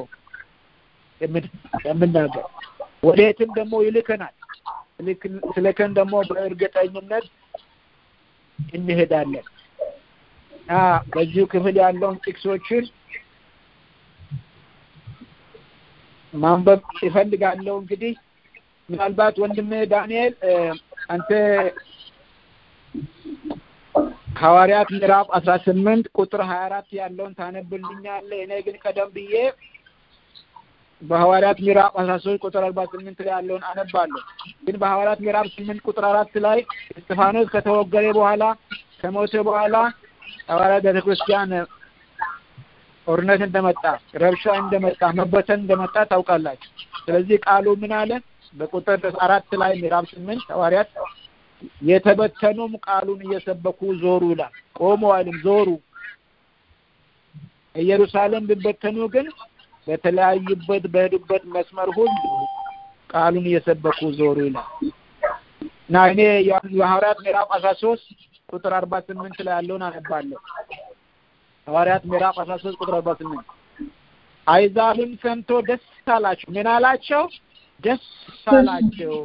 የምናገር ወዴትም ደግሞ ይልከናል። ስልከን ደግሞ በእርግጠኝነት እንሄዳለን እና በዚሁ ክፍል ያለውን ጥቅሶችን ማንበብ ይፈልጋለሁ። እንግዲህ ምናልባት ወንድሜ ዳንኤል አንተ ሐዋርያት ምዕራፍ አስራ ስምንት ቁጥር ሀያ አራት ያለውን ታነብልኛለህ። እኔ ግን ቀደም ብዬ በሐዋርያት ምዕራፍ አስራ ሶስት ቁጥር አርባ ስምንት ላይ ያለውን አነባለሁ። ግን በሐዋርያት ምዕራፍ ስምንት ቁጥር አራት ላይ እስጢፋኖስ ከተወገረ በኋላ ከሞተ በኋላ ሐዋርያት ቤተ ክርስቲያን ጦርነት እንደመጣ፣ ረብሻ እንደመጣ፣ መበተን እንደመጣ ታውቃላችሁ። ስለዚህ ቃሉ ምን አለ? በቁጥር አራት ላይ ምዕራፍ ስምንት ሐዋርያት የተበተኑም ቃሉን እየሰበኩ ዞሩ ይላል። ቆሙ አይልም፣ ዞሩ። ኢየሩሳሌም ቢበተኑ ግን በተለያዩበት በሄዱበት መስመር ሁሉ ቃሉን እየሰበኩ ዞሩ ይላል እና እኔ የሐዋርያት ምዕራፍ አስራ ሶስት ቁጥር አርባ ስምንት ላይ ያለውን አነባለሁ። ሐዋርያት ምዕራፍ አስራ ሶስት ቁጥር አርባ ስምንት አይዛብም ሰምቶ ደስ አላቸው። ምን አላቸው? ደስ አላቸው።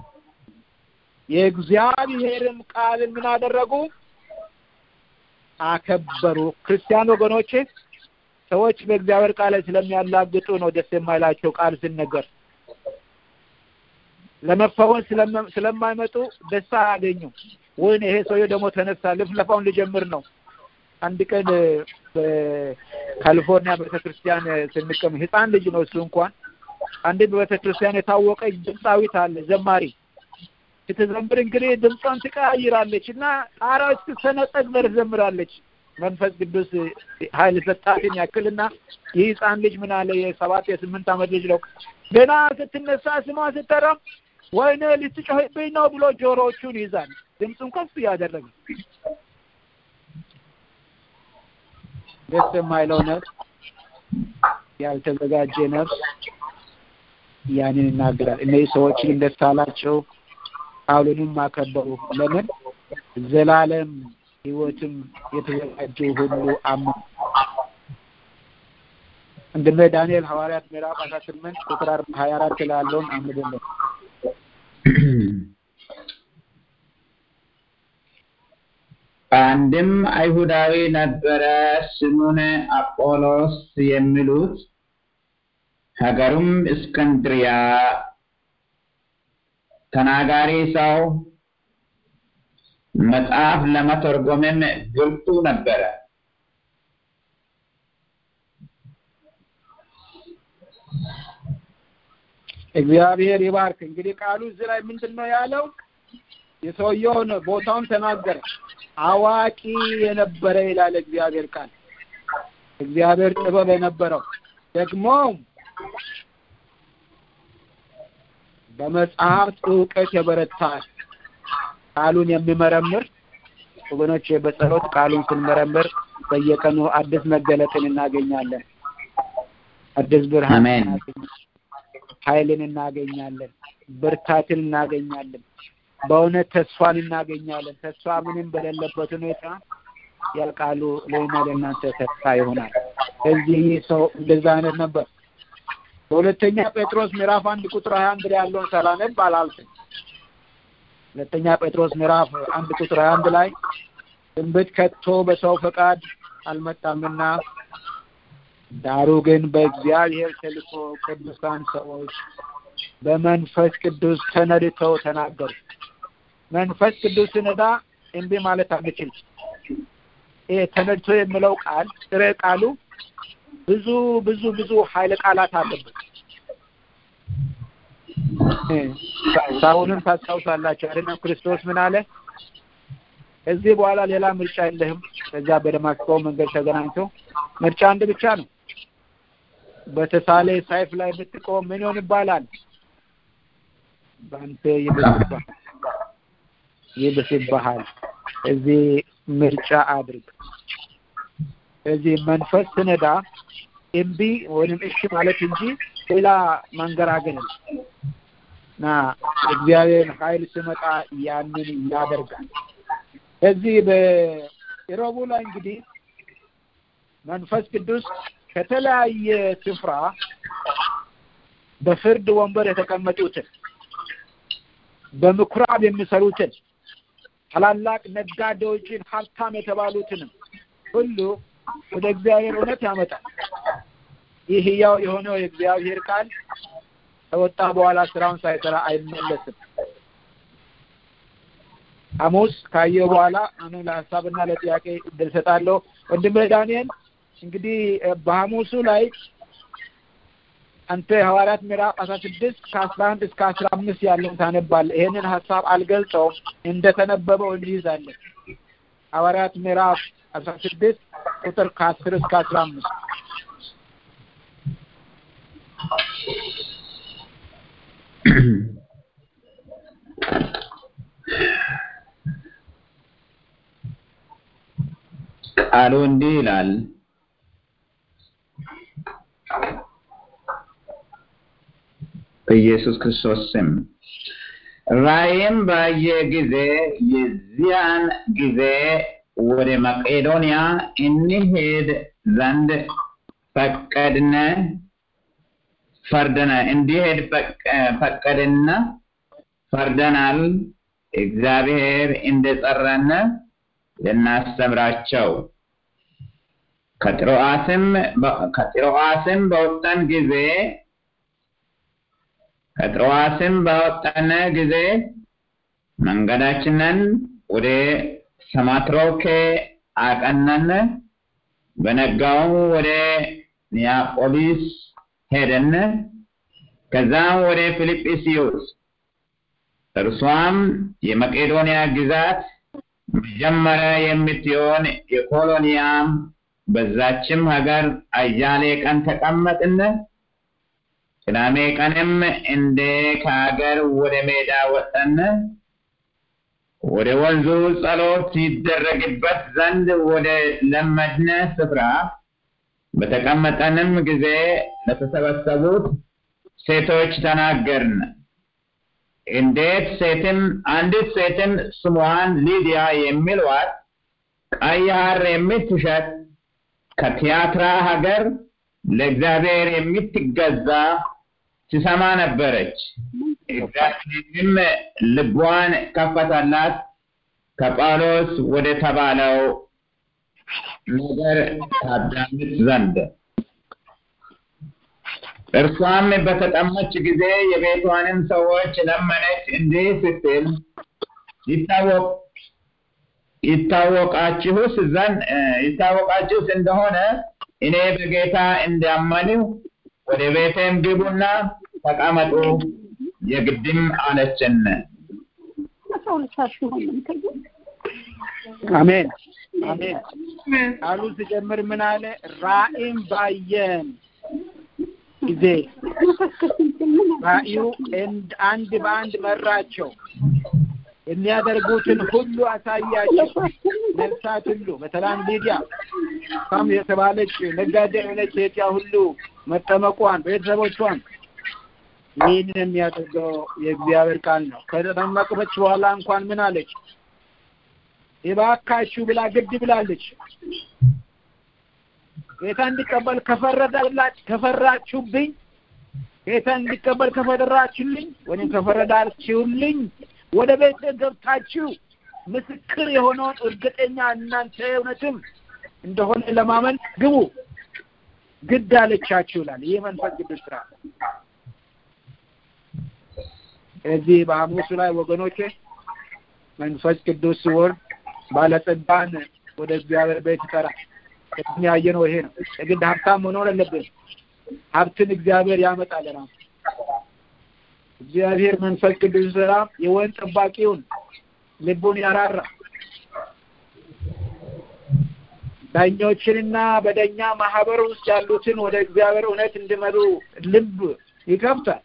የእግዚአብሔርም ቃልን ምን አደረጉ? አከበሩ። ክርስቲያን ወገኖቼ ሰዎች በእግዚአብሔር ቃል ላይ ስለሚያላግጡ ነው ደስ የማይላቸው ቃል ሲነገር። ለመፈወስ ስለማይመጡ ደስታ አያገኙም። ወይኔ ይሄ ሰውዬ ደግሞ ተነሳ ልፍለፋውን ልጀምር ነው። አንድ ቀን በካሊፎርኒያ ቤተክርስቲያን ስንቀም ህፃን ልጅ ነው እሱ እንኳን አንዲት በቤተክርስቲያን የታወቀ ድምፃዊት አለ ዘማሪ ስትዘምር እንግዲህ ድምጿን ትቀያይራለች እና ጣራው እስክትሰነጠቅ ድረስ ዘምራለች። መንፈስ ቅዱስ ኃይል ሰጣትን ያክልና ይህ ህፃን ልጅ ምን አለ የሰባት የስምንት ዓመት ልጅ ነው። ገና ስትነሳ ስሟ ስትጠራ ወይኔ ልትጮህብኝ ነው ብሎ ጆሮዎቹን ይዛል። ድምፁን ከፍ እያደረገ ደስ የማይለው ነፍስ፣ ያልተዘጋጀ ነፍስ ያንን ይናገራል። እነዚህ ሰዎች ግን ደስ አላቸው፣ ቃሉንም አከበሩ። ለምን ዘላለም ህይወትም የተዘጋጀው ሁሉ አመኑ። ወንድሜ ዳንኤል ሐዋርያት ምዕራፍ አስራ ስምንት ቁጥር ሀያ አራት ላይ ያለውን አንብብልን። አንድም አይሁዳዊ ነበረ ስሙን አጶሎስ የሚሉት ሀገሩም እስክንድሪያ ተናጋሪ ሰው መጽሐፍ ለመተርጎምም ብርቱ ነበረ። እግዚአብሔር ይባርክ። እንግዲህ ቃሉ እዚህ ላይ ምንድን ነው ያለው? የሰውየውን ቦታውን ተናገረ። አዋቂ የነበረ ይላል እግዚአብሔር ቃል። እግዚአብሔር ጥበብ የነበረው ደግሞ በመጽሐፍት እውቀት የበረታ ቃሉን የሚመረምር ወገኖች፣ በጸሎት ቃሉን ስንመረምር በየቀኑ አዲስ መገለጥን እናገኛለን። አዲስ ብርሃን አሜን። ኃይልን እናገኛለን። ብርታትን እናገኛለን። በእውነት ተስፋን እናገኛለን። ተስፋ ምንም በሌለበት ሁኔታ ያ ቃሉ ለእኛ ለእናንተ ተስፋ ይሆናል። እዚህ ይህ ሰው እንደዛ አይነት ነበር። በሁለተኛ ጴጥሮስ ምዕራፍ አንድ ቁጥር ሀያ አንድ ላይ ያለውን ሳላነብ አላልፍም። ሁለተኛ ጴጥሮስ ምዕራፍ አንድ ቁጥር ሀያ አንድ ላይ ትንቢት ከቶ በሰው ፈቃድ አልመጣምና ዳሩ ግን በእግዚአብሔር ተልኮ ቅዱሳን ሰዎች በመንፈስ ቅዱስ ተነድተው ተናገሩ። መንፈስ ቅዱስ ሲነዳ እምቢ ማለት አንችልም። ይሄ ተነድቶ የሚለው ቃል ጥሬ ቃሉ ብዙ ብዙ ብዙ ኃይለ ቃላት አለበት። ሳውልን ታስታውሳላችሁ አይደለም? ክርስቶስ ምን አለ? ከዚህ በኋላ ሌላ ምርጫ የለህም። ከዛ በደማስቆ መንገድ ተገናኝቶ ምርጫ አንድ ብቻ ነው። በተሳለ ሰይፍ ላይ ብትቆም ምን ይሆን ይባላል? በአንተ ይብስብሃል ይብስብሃል። እዚህ ምርጫ አድርግ። እዚህ መንፈስ ስነዳ እምቢ ወይም እሺ ማለት እንጂ ሌላ መንገራገን እና እግዚአብሔር ኃይል ሲመጣ ያንን ያደርጋል። እዚህ በኢሮቡ ላይ እንግዲህ መንፈስ ቅዱስ ከተለያየ ስፍራ በፍርድ ወንበር የተቀመጡትን በምኩራብ የሚሰሩትን ታላላቅ ነጋዴዎችን ሀብታም የተባሉትንም ሁሉ ወደ እግዚአብሔር እውነት ያመጣል። ይህ ሕያው የሆነው የእግዚአብሔር ቃል ከወጣ በኋላ ስራውን ሳይሰራ አይመለስም። ሐሙስ ካየው በኋላ አሁን ለሀሳብና ለጥያቄ እድል ሰጣለሁ። ወንድሜ ዳንኤል እንግዲህ በሐሙሱ ላይ አንተ ሐዋርያት ምዕራፍ አስራ ስድስት ከአስራ አንድ እስከ አስራ አምስት ያለውን ታነባለህ። ይሄንን ሀሳብ አልገልጸውም፣ እንደተነበበው እንይዛለን። ሐዋርያት ምዕራፍ አስራ ስድስት ቁጥር ከአስር እስከ አስራ አምስት ቃሉ እንዲህ ይላል። በኢየሱስ ክርስቶስ ስም ራእይም ባየ ጊዜ የዚያን ጊዜ ወደ መቄዶንያ እንሄድ ዘንድ ፈቀድነ ፈርደነ እንዲሄድ ፈቀድና ፈርደናል። እግዚአብሔር እንደጠራነ ልናስተምራቸው ከጢሮአስም ከጢሮአስም በወጣን ጊዜ ከጢሮአስም ባወጣን ጊዜ መንገዳችንን ወደ ሰማትሮኬ አቀናን። በነጋው ወደ ኒያጶሊስ ሄደን ከዛም ወደ ፊልጵስዩስ እርሷም የመቄዶንያ ግዛት መጀመሪያ የምትሆን የኮሎኒያም በዛችም ሀገር አያሌ ቀን ተቀመጥን። ቅዳሜ ቀንም እንደ ከሀገር ወደ ሜዳ ወጠን። ወደ ወንዙ ጸሎት ይደረግበት ዘንድ ወደ ለመድነ ስፍራ በተቀመጠንም ጊዜ ለተሰበሰቡት ሴቶች ተናገርን። እንዴት ሴትም አንዲት ሴትም ስሟን ሊዲያ የሚሏት ቀይ ሐር የምትሸጥ ከቲያትራ ሀገር ለእግዚአብሔር የምትገዛ ትሰማ ነበረች። እግዚአብሔርም ልቧን ከፈተላት ከጳውሎስ ወደ ተባለው ነገር ታዳምጥ ዘንድ። እርሷም በተጠመች ጊዜ የቤቷንም ሰዎች ለመነች፣ እንዲህ ስትል ይታወቅ ይታወቃችሁስ ዘንድ ይታወቃችሁስ እንደሆነ እኔ በጌታ እንዳመንሁ ወደ ቤቴም ግቡና ተቀመጡ የግድም አለችን። አሜን አሜን። ቃሉ ሲጀምር ምን አለ? ራእይም ባየን ጊዜ ራእዩ አንድ በአንድ መራቸው፣ የሚያደርጉትን ሁሉ አሳያቸው። ነፍሳት ሁሉ በተለይ ሊዲያ ሳም የተባለች ነጋዴ የሆነች ሴት ያ ሁሉ መጠመቋን ቤተሰቦቿን ይህንን የሚያደርገው የእግዚአብሔር ቃል ነው። ከተጠመቀች በኋላ እንኳን ምን አለች? እባካችሁ ብላ ግድ ብላለች። ጌታ እንዲቀበል ከፈረዳላች ከፈራችሁብኝ ጌታ እንዲቀበል ከፈረዳችሁልኝ ወይም ከፈረዳችሁልኝ ወደ ቤት ገብታችሁ ምስክር የሆነውን እርግጠኛ እናንተ እውነትም እንደሆነ ለማመን ግቡ ግድ አለቻችሁ ይላል። ይህ መንፈስ ቅዱስ ስራ እዚህ በሐሙሱ ላይ ወገኖቼ መንፈስ ቅዱስ ሲወርድ ባለጸጋን ወደ እግዚአብሔር ቤት ይጠራል። ቅድም ያየነው ይሄ ነው። የግድ ሀብታም መኖር አለብን። ሀብትን እግዚአብሔር ያመጣል ራሱ እግዚአብሔር መንፈስ ቅዱስ ስራ የወይን ጠባቂውን ልቡን ያራራ ዳኞችንና በዳኛ ማህበር ውስጥ ያሉትን ወደ እግዚአብሔር እውነት እንዲመሩ ልብ ይከፍታል።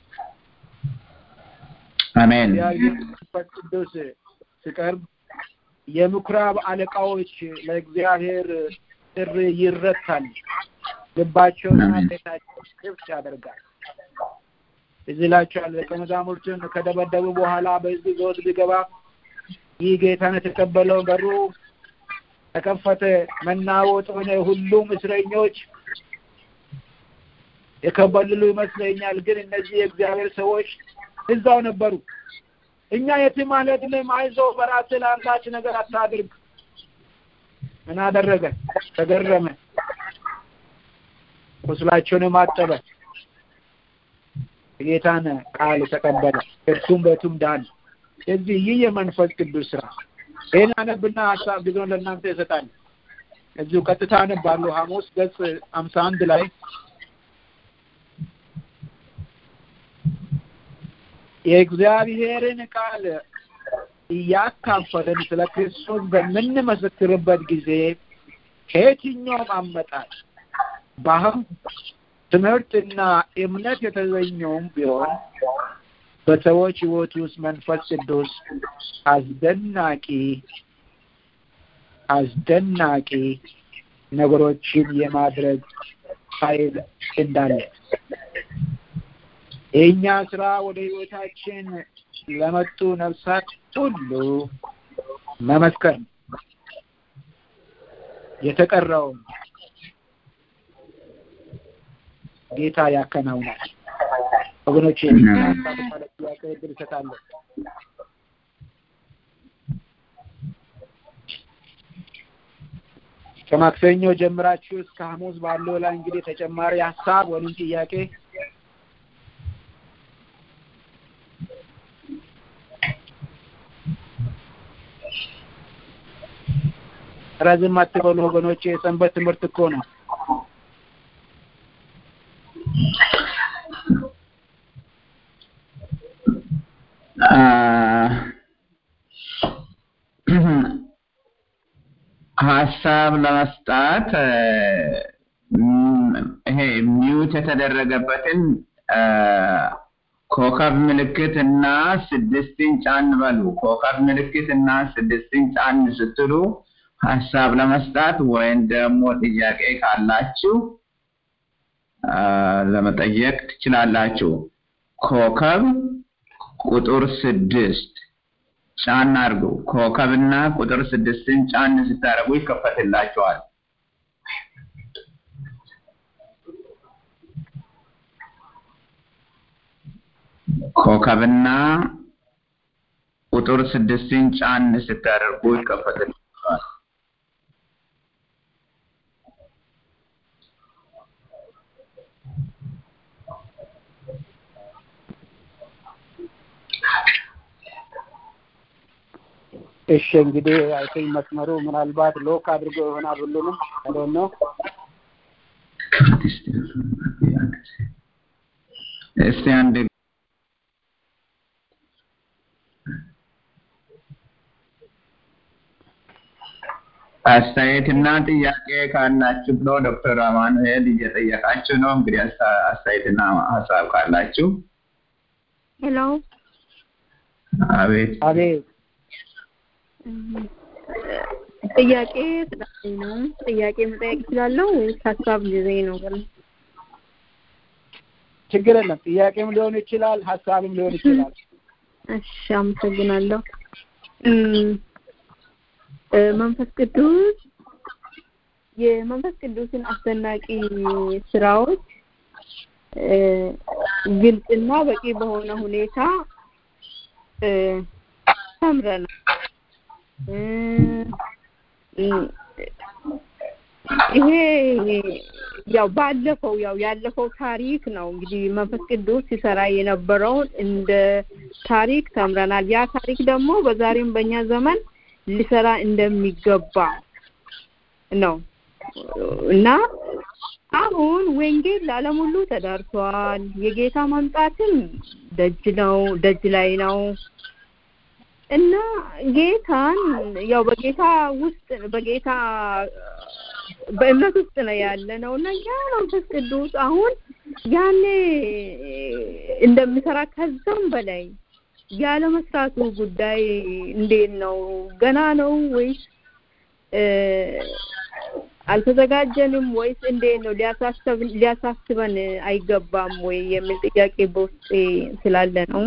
አሜን። እግዚአብሔር መንፈስ ቅዱስ ሲቀርብ የምኩራብ አለቃዎች ለእግዚአብሔር ጥሪ ይረታል። ልባቸውና ቤታቸው ክፍት ያደርጋል። እዚህ ላቸዋል ደቀ መዛሙርቱን ከደበደቡ በኋላ በህዝብ ዞት ቢገባ ይህ ጌታን የተቀበለው በሩ ተከፈተ፣ መናወጥ ሆነ። ሁሉም እስረኞች የከበልሉ ይመስለኛል። ግን እነዚህ የእግዚአብሔር ሰዎች እዛው ነበሩ። እኛ የትም አልሄድንም፣ አይዞህ፣ በራስህ ለአንዳች ነገር አታድርግ። ምን አደረገ? ተገረመ፣ ቁስላቸውንም አጠበ፣ የጌታን ቃል ተቀበለ፣ እርሱም በቱም ዳነ። ስለዚህ ይህ የመንፈስ ቅዱስ ስራ ይህን አነብና ሀሳብ ጊዜውን ለእናንተ ይሰጣል። እዚሁ ቀጥታ አነባለሁ። ሐሙስ ገጽ ሀምሳ አንድ ላይ የእግዚአብሔርን ቃል እያካፈልን ስለ ክርስቶስ በምንመሰክርበት ጊዜ ከየትኛውም አመጣጥ ባህል፣ ትምህርትና እምነት የተገኘውም ቢሆን በሰዎች ሕይወት ውስጥ መንፈስ ቅዱስ አስደናቂ አስደናቂ ነገሮችን የማድረግ ኃይል እንዳለ የእኛ ስራ ወደ ህይወታችን ለመጡ ነፍሳት ሁሉ መመስከር ነው። የተቀረውን ጌታ ያከናውናል። ወገኖቼ ጥያቄ እድል እሰጣለሁ። ከማክሰኞ ጀምራችሁ እስከ ሐሙስ ባለው ላይ እንግዲህ ተጨማሪ ሀሳብ ወይም ጥያቄ ረዝም አትበሉ ወገኖቼ፣ የሰንበት ትምህርት እኮ ነው። ሀሳብ ለመስጣት ይሄ ሚዩት የተደረገበትን ኮከብ ምልክት እና ስድስትን ጫን በሉ። ኮከብ ምልክት እና ስድስትን ጫን ስትሉ ሀሳብ ለመስጣት ወይም ደግሞ ጥያቄ ካላችሁ ለመጠየቅ ትችላላችሁ። ኮከብ ቁጥር ስድስት ጫን አድርጉ። ኮከብና ቁጥር ስድስትን ጫን ስታደርጉ ይከፈትላችኋል። ኮከብና ቁጥር ስድስትን ጫን ስታደርጉ ይከፈትላችኋል። እሺ እንግዲህ አይ ቲንክ መስመሩ ምናልባት ሎክ አድርጎ ይሆናል ሁሉንም አይ ነው እስቲ አንድ አስተያየትና ጥያቄ ካላችሁ ብሎ ዶክተር አማኑኤል እየጠየቃችሁ ነው። እንግዲህ አስተያየትና ሀሳብ ካላችሁ ሄሎ አቤት አቤት ጥያቄ ስላለኝ ነው። ጥያቄ መጠየቅ እችላለሁ ወይስ ሀሳብ ጊዜ ነው? ግን ችግር የለም። ጥያቄም ሊሆን ይችላል፣ ሀሳብም ሊሆን ይችላል። እሺ፣ አመሰግናለሁ። መንፈስ ቅዱስ የመንፈስ ቅዱስን አስደናቂ ስራዎች ግልጽና በቂ በሆነ ሁኔታ ተምረናል። ይሄ ያው ባለፈው ያው ያለፈው ታሪክ ነው እንግዲህ መንፈስ ቅዱስ ሲሰራ የነበረውን እንደ ታሪክ ተምረናል። ያ ታሪክ ደግሞ በዛሬም በእኛ ዘመን ሊሰራ እንደሚገባ ነው እና አሁን ወንጌል ለዓለም ሁሉ ተዳርሷል። የጌታ መምጣትም ደጅ ነው ደጅ ላይ ነው እና ጌታን ያው በጌታ ውስጥ በጌታ በእምነት ውስጥ ነው ያለ ነው እና ያ መንፈስ ቅዱስ አሁን ያኔ እንደሚሰራ ከዛም በላይ ያለ መስራቱ ጉዳይ እንዴት ነው? ገና ነው ወይስ አልተዘጋጀንም ወይስ እንዴት ነው? ሊያሳስብ ሊያሳስበን አይገባም ወይ የሚል ጥያቄ በውስጤ ስላለ ነው።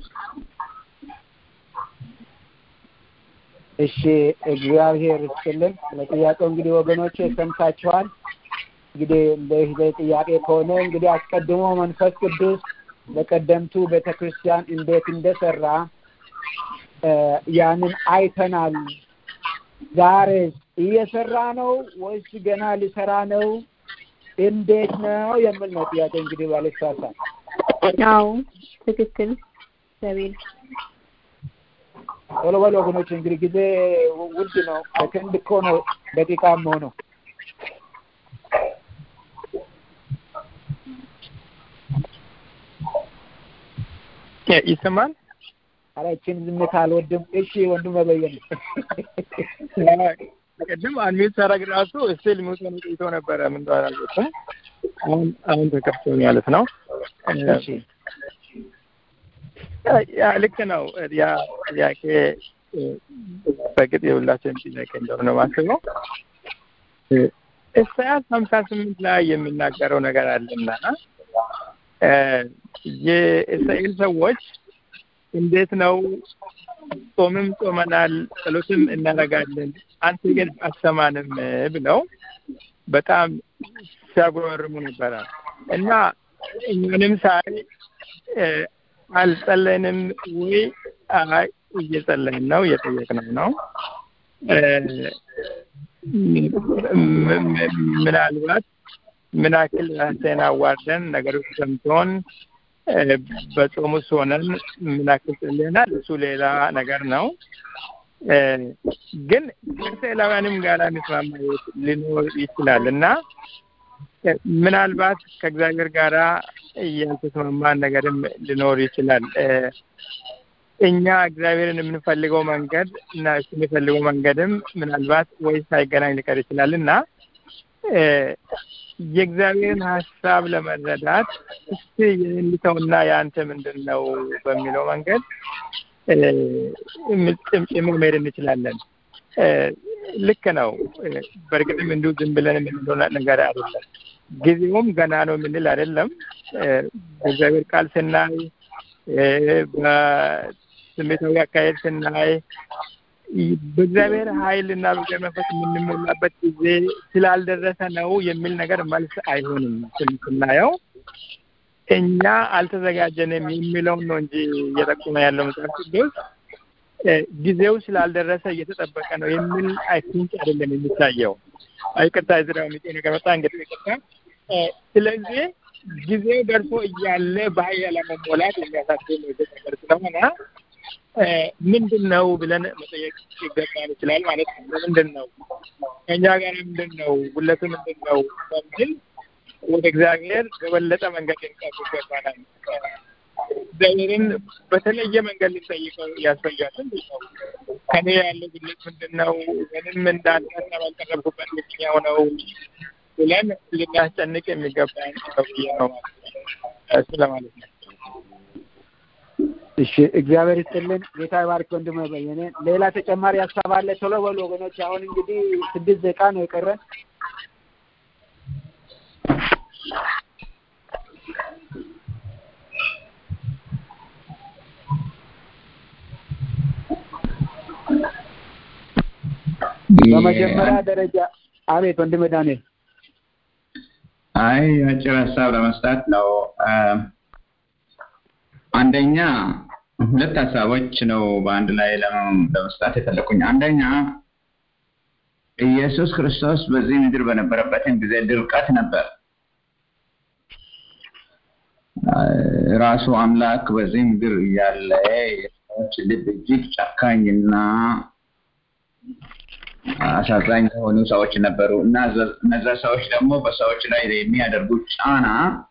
እሺ እግዚአብሔር ይስጥልን። ለጥያቄው እንግዲህ ወገኖቼ ሰምታችኋል። እንግዲህ እንደ ጥያቄ ከሆነ እንግዲህ አስቀድሞ መንፈስ ቅዱስ በቀደምቱ ቤተ ክርስቲያን እንዴት እንደሰራ ያንን አይተናል። ዛሬ እየሰራ ነው ወይስ ገና ሊሰራ ነው? እንዴት ነው የሚል ነው ጥያቄ እንግዲህ ባልሳሳት። አዎ ትክክል ሰቤል ቶሎ በሉ ወገኖች፣ እንግዲህ ጊዜ ውድ ነው። ሰከንድ እኮ ነው ደቂቃም ሆነው ይሰማል። ኧረ ይህችን ዝምታ አልወድም። እሺ ወንድም መበየን ቅድም አንሚት ሳረግ ራሱ ስቲል ሚውት ሆኖ ቆይቶ ነበረ። ምን እንደሆነ አልገባም። አሁን አሁን ተከፍቶ ማለት ነው። ያ ልክ ነው። ያ ጥያቄ በግጥ የሁላችንም ጥያቄ እንደሆነ ነው የማስበው። ኢሳያስ ሀምሳ ስምንት ላይ የሚናገረው ነገር አለና የእስራኤል ሰዎች እንዴት ነው ጾምም ጾመናል፣ ጸሎትም እናደርጋለን፣ አንተ ግን አሰማንም ብለው በጣም ሲያጉረመርሙ ነበረ እና እኛንም ሳይ አልጸለይንም ወይ? አይ እየጸለይን ነው፣ እየጠየቅነው ነው። ምናልባት ምን ያክል ራሴን አዋርደን ነገሮች ሰምቶን በጾም ውስጥ ሆነን ምን ያክል ጸልየናል፣ እሱ ሌላ ነገር ነው። ግን ከእስራኤላውያንም ጋር የሚስማማ ሊኖር ይችላል እና ምናልባት ከእግዚአብሔር ጋራ ያልተስማማን ነገርም ሊኖር ይችላል። እኛ እግዚአብሔርን የምንፈልገው መንገድ እና እሱ የሚፈልገው መንገድም ምናልባት ወይ ሳይገናኝ ሊቀር ይችላል እና የእግዚአብሔርን ሀሳብ ለመረዳት እስቲ የእንዲተውና የአንተ ምንድን ነው በሚለው መንገድ ጭምጭም መሄድ እንችላለን። ልክ ነው። በእርግጥም እንዲሁ ዝም ብለን የምንለው ነገር አይደለም። ጊዜውም ገና ነው የምንል አይደለም። በእግዚአብሔር ቃል ስናይ፣ በስሜታዊ አካሄድ ስናይ በእግዚአብሔር ኃይል እና በእግዚአብሔር መንፈስ የምንሞላበት ጊዜ ስላልደረሰ ነው የሚል ነገር መልስ አይሆንም። ስናየው እኛ አልተዘጋጀንም የሚለውን ነው እንጂ እየጠቆመ ያለው መጽሐፍ ቅዱስ ጊዜው ስላልደረሰ እየተጠበቀ ነው የሚል አይ ቲንክ አይደለም የሚታየው። ይቅርታ ዝራ ሚጤ ነገር መጣ እንግዲህ ይቅርታ። ስለዚህ ጊዜው ደርሶ እያለ በኃይል ለመሞላት የሚያሳስብ ነገር ስለሆነ ምንድን ነው ብለን መጠየቅ ይገባን ይችላል ማለት ነው። ለምንድን ነው ከእኛ ጋር ምንድን ነው ጉለቱ ምንድን ነው በሚል ወደ እግዚአብሔር በበለጠ መንገድ ልንቀርብ ይገባናል። እግዚአብሔርን በተለየ መንገድ ልንጠይቀው ያስፈልጋል። ምንድን ነው ከኔ ያለው ጉለት ምንድን ነው? ምንም እንዳንተ ባልቀረብኩበት የትኛው ነው ብለን ልናስጨንቅ የሚገባን ነው ብዬ ነው ማለት ነው። እሱ ለማለት ነው። እሺ እግዚአብሔር ይስጥልን። ጌታ ይባርክ ወንድሜ በየነ። ሌላ ተጨማሪ ሀሳብ አለ? ቶሎ በሉ ወገኖች። አሁን እንግዲህ ስድስት ደቂቃ ነው የቀረን። በመጀመሪያ ደረጃ አቤት ወንድሜ ዳንኤል። አይ አጭር ሀሳብ ለመስጠት ነው። አንደኛ ሁለት ሀሳቦች ነው በአንድ ላይ ለመስጣት የፈለኩኝ። አንደኛ ኢየሱስ ክርስቶስ በዚህ ምድር በነበረበትን ጊዜ ድርቀት ነበር። ራሱ አምላክ በዚህ ምድር እያለ የሰዎች ልብ እጅግ ጨካኝና አሳዛኝ የሆኑ ሰዎች ነበሩ እና እነዛ ሰዎች ደግሞ በሰዎች ላይ የሚያደርጉት ጫና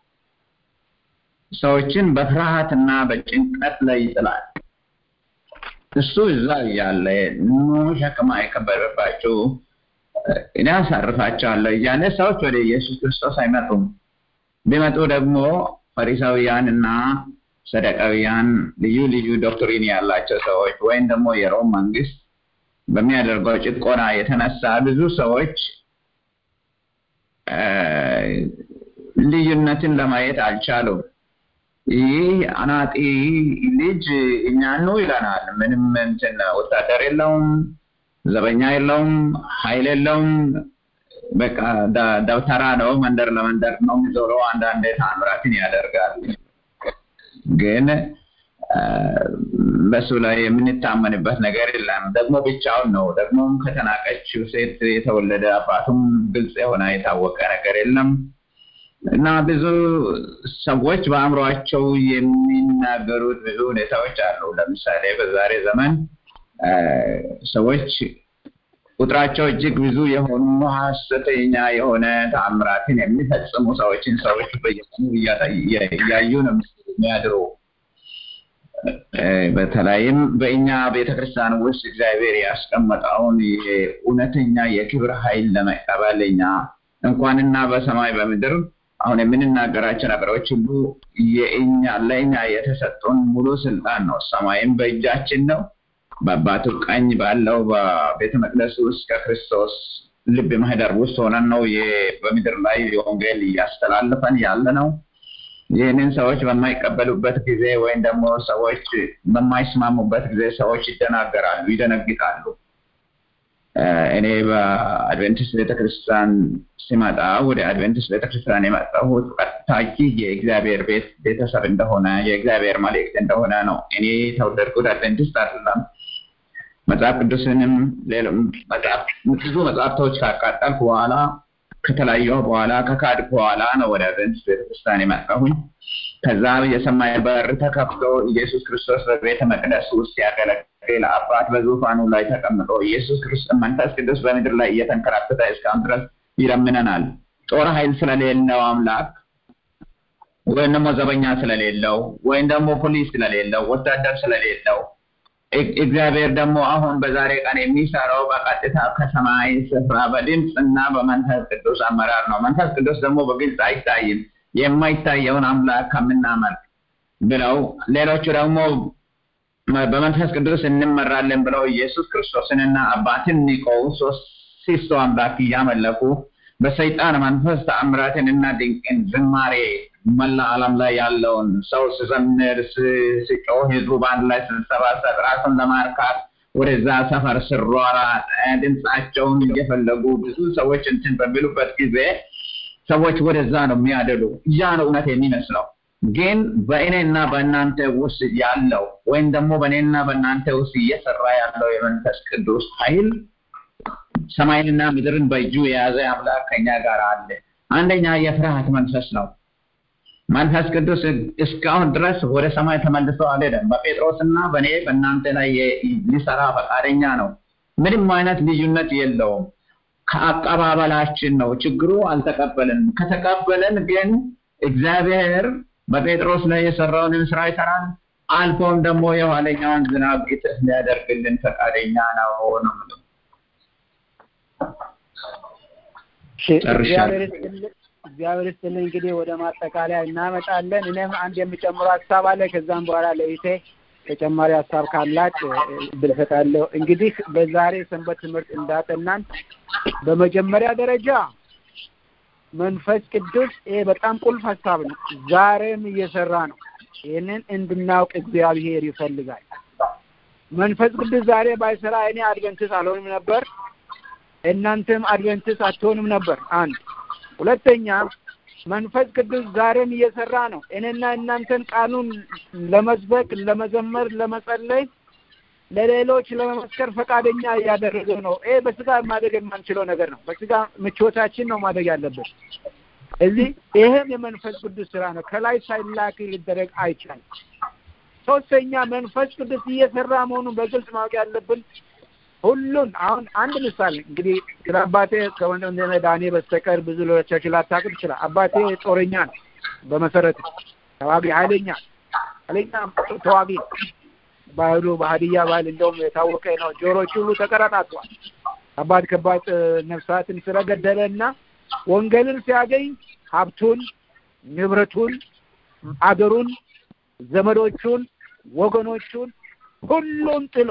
ሰዎችን በፍርሃትና በጭንቀት ላይ ይጥላል። እሱ እዛ እያለ ኑ ሸክም አይከበድባችሁ እኔ አሳርፋቸዋለሁ እያለ ሰዎች ወደ ኢየሱስ ክርስቶስ አይመጡም። ቢመጡ ደግሞ ፈሪሳውያን እና ሰደቃውያን ልዩ ልዩ ዶክትሪን ያላቸው ሰዎች ወይም ደግሞ የሮም መንግስት በሚያደርገው ጭቆና የተነሳ ብዙ ሰዎች ልዩነትን ለማየት አልቻሉም። ይህ አናጢ ልጅ እኛኑ ይለናል። ምንም እንትን ወታደር የለውም፣ ዘበኛ የለውም፣ ኃይል የለውም። በቃ ደብተራ ነው። መንደር ለመንደር ነው የሚዞረው። አንዳንድ ታምራትን ያደርጋል። ግን በሱ ላይ የምንታመንበት ነገር የለም። ደግሞ ብቻውን ነው። ደግሞም ከተናቀችው ሴት የተወለደ አባቱም ግልጽ የሆነ የታወቀ ነገር የለም እና ብዙ ሰዎች በአእምሯቸው የሚናገሩት ብዙ ሁኔታዎች አሉ። ለምሳሌ በዛሬ ዘመን ሰዎች ቁጥራቸው እጅግ ብዙ የሆኑ ሀሰተኛ የሆነ ተአምራትን የሚፈጽሙ ሰዎችን ሰዎች በየቀኑ እያዩ ነው የሚያድሩ። በተለይም በእኛ ቤተክርስቲያን ውስጥ እግዚአብሔር ያስቀመጠውን እውነተኛ የክብር ኃይል ለመቀበል እኛ እንኳንና በሰማይ በምድር አሁን የምንናገራቸው ነገሮች ሁሉ የእኛ ለእኛ የተሰጡን ሙሉ ስልጣን ነው። ሰማይም በእጃችን ነው። በአባቱ ቀኝ ባለው በቤተ መቅደስ ውስጥ ከክርስቶስ ልብ ማህደር ውስጥ ሆነን ነው በምድር ላይ የወንጌል እያስተላለፈን ያለ ነው። ይህንን ሰዎች በማይቀበሉበት ጊዜ ወይም ደግሞ ሰዎች በማይስማሙበት ጊዜ ሰዎች ይደናገራሉ፣ ይደነግጣሉ። እኔ በአድቬንቲስት ቤተክርስቲያን ሲመጣ ወደ አድቬንቲስት ቤተክርስቲያን የመጣሁት ቀጥታ የእግዚአብሔር ቤት ቤተሰብ እንደሆነ የእግዚአብሔር መልእክት እንደሆነ ነው። እኔ የተወለድኩት አድቬንቲስት አይደለም። መጽሐፍ ቅዱስንም ብዙ መጽሐፍቶች ካቃጠልኩ በኋላ ከተለያየሁ በኋላ ከካድኩ በኋላ ነው ወደ አድቬንቲስት ቤተክርስቲያን የመጣሁኝ። ከዛ የሰማይ በር ተከፍቶ ኢየሱስ ክርስቶስ በቤተ መቅደስ ውስጥ ያገለግል አባት በዙፋኑ ላይ ተቀምጦ ኢየሱስ ክርስቶስ መንፈስ ቅዱስ በምድር ላይ እየተንከራተተ እስካሁን ድረስ ይለምነናል። ጦር ኃይል ስለሌለው አምላክ ወይም ደግሞ ዘበኛ ስለሌለው ወይም ደግሞ ፖሊስ ስለሌለው ወታደር ስለሌለው እግዚአብሔር ደግሞ አሁን በዛሬ ቀን የሚሰራው በቀጥታ ከሰማይ ስፍራ በድምፅ እና በመንፈስ ቅዱስ አመራር ነው። መንፈስ ቅዱስ ደግሞ በግልጽ አይታይም። የማይታየውን አምላክ ከምናመልክ ብለው ሌሎቹ ደግሞ በመንፈስ ቅዱስ እንመራለን ብለው ኢየሱስ ክርስቶስንና አባትን ንቀው ሶስት አምላክ እያመለኩ በሰይጣን መንፈስ ተአምራትን እና ድንቅን ዝማሬ መላ ዓለም ላይ ያለውን ሰው ስዘምር ስጮህ ህዝቡ በአንድ ላይ ስሰባሰብ ራሱን ለማርካት ወደዛ ሰፈር ስሯሯጥ ድምፃቸውን እየፈለጉ ብዙ ሰዎች እንትን በሚሉበት ጊዜ ሰዎች ወደዛ ነው የሚያደሉ። ያ ነው እውነት የሚመስለው። ግን በእኔና በእናንተ ውስጥ ያለው ወይም ደግሞ በእኔና በእናንተ ውስጥ እየሰራ ያለው የመንፈስ ቅዱስ ኃይል ሰማይንና ምድርን በእጁ የያዘ አምላክ ከኛ ጋር አለ። አንደኛ የፍርሃት መንፈስ ነው። መንፈስ ቅዱስ እስካሁን ድረስ ወደ ሰማይ ተመልሶ አልሄደም። በጴጥሮስና በእኔ በእናንተ ላይ ሊሰራ ፈቃደኛ ነው። ምንም አይነት ልዩነት የለውም። ከአቀባበላችን ነው ችግሩ። አልተቀበልን። ከተቀበልን ግን እግዚአብሔር በጴጥሮስ ላይ የሰራውንን ስራ ይሰራል። አልፎም ደግሞ የኋለኛውን ዝናብ እጥፍ ሊያደርግልን ፈቃደኛ ነው ነው የምለው። እግዚአብሔር ይስጥልኝ። እንግዲህ ወደ ማጠቃለያ እናመጣለን። እኔም አንድ የምጨምረው ሀሳብ አለ። ከዛም በኋላ ለይቴ ተጨማሪ ሀሳብ ካላት እድል እሰጣለሁ። እንግዲህ በዛሬ ሰንበት ትምህርት እንዳጠናን በመጀመሪያ ደረጃ መንፈስ ቅዱስ ይሄ በጣም ቁልፍ ሀሳብ ነው። ዛሬም እየሰራ ነው። ይህንን እንድናውቅ እግዚአብሔር ይፈልጋል። መንፈስ ቅዱስ ዛሬ ባይሰራ እኔ አድቨንትስ አልሆንም ነበር፣ እናንተም አድቨንትስ አትሆንም ነበር። አንድ ሁለተኛ መንፈስ ቅዱስ ዛሬም እየሰራ ነው። እኔና እናንተን ቃሉን ለመስበክ፣ ለመዘመር፣ ለመጸለይ፣ ለሌሎች ለመመስከር ፈቃደኛ እያደረገ ነው። ይሄ በስጋ ማደግ የማንችለው ነገር ነው። በስጋ ምቾታችን ነው ማደግ ያለብን። እዚህ ይህም የመንፈስ ቅዱስ ስራ ነው። ከላይ ሳይላክ ሊደረግ አይቻልም። ሶስተኛ መንፈስ ቅዱስ እየሰራ መሆኑን በግልጽ ማወቅ ያለብን ሁሉን አሁን አንድ ምሳሌ እንግዲህ ስለ አባቴ ከወንድም ዳኔ በስተቀር ብዙ ሌሎቻችሁ ላታውቁ ይችላል። አባቴ ጦረኛ ነው። በመሰረቱ ተዋጊ ኃይለኛ ኃይለኛ ተዋጊ ባህሉ በሀዲያ ባህል እንደውም የታወቀ ነው። ጆሮች ሁሉ ተቀረጣጥቷል። ከባድ ከባድ ነፍሳትን ስለገደለ እና ወንጌልን ሲያገኝ ሀብቱን፣ ንብረቱን፣ አገሩን፣ ዘመዶቹን፣ ወገኖቹን ሁሉን ጥሎ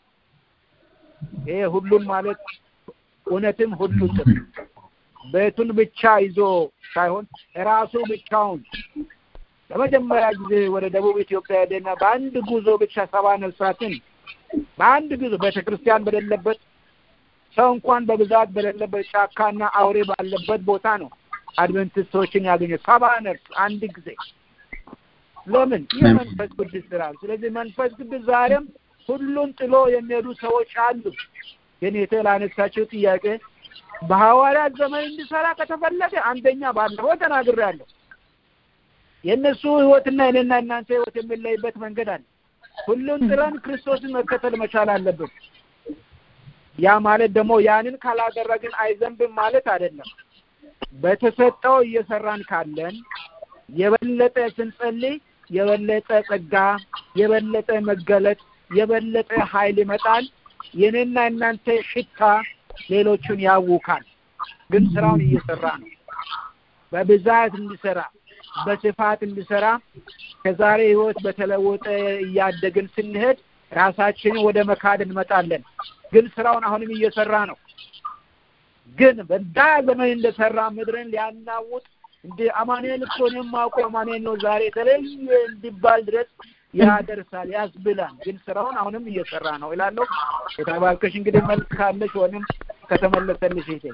ይሄ ሁሉን ማለት እውነትም ሁሉን ጥሎ ቤቱን ብቻ ይዞ ሳይሆን ራሱ ብቻውን ለመጀመሪያ ጊዜ ወደ ደቡብ ኢትዮጵያ ሄደና በአንድ ጉዞ ብቻ ሰባ ነፍሳትን በአንድ ጉዞ ቤተ ክርስቲያን በሌለበት ሰው እንኳን በብዛት በሌለበት ጫካና አውሬ ባለበት ቦታ ነው አድቨንቲስቶችን ያገኘ ሰባ ነፍስ አንድ ጊዜ። ለምን? ይህ መንፈስ ቅዱስ ስራ። ስለዚህ መንፈስ ቅዱስ ዛሬም ሁሉን ጥሎ የሚሄዱ ሰዎች አሉ። ግን የተላነሳቸው ጥያቄ በሐዋርያት ዘመን እንዲሰራ ከተፈለገ አንደኛ ባለፈው ተናግሬያለሁ። የእነሱ ህይወትና የኔና እናንተ ህይወት የሚለይበት መንገድ አለ። ሁሉን ጥለን ክርስቶስን መከተል መቻል አለብን። ያ ማለት ደግሞ ያንን ካላደረግን አይዘንብም ማለት አይደለም። በተሰጠው እየሰራን ካለን የበለጠ ስንጸልይ የበለጠ ጸጋ፣ የበለጠ መገለጥ፣ የበለጠ ኃይል ይመጣል። የኔና እናንተ ሽታ ሌሎቹን ያውካል። ግን ስራውን እየሰራ ነው። በብዛት እንዲሰራ በስፋት እንዲሰራ ከዛሬ ህይወት በተለወጠ እያደግን ስንሄድ ራሳችንን ወደ መካድ እንመጣለን። ግን ስራውን አሁንም እየሰራ ነው። ግን በዛ ዘመን እንደሰራ ምድርን ሊያናውጥ እንደ አማኑኤል እኮ እኔም የማውቀው አማኑኤል ነው ዛሬ የተለየ እንዲባል ድረስ ያደርሳል፣ ያስብላል። ግን ስራውን አሁንም እየሰራ ነው ይላለሁ። የተባልከሽ እንግዲህ መልክ ካለሽ ወይም ከተመለሰልሽ ይሄ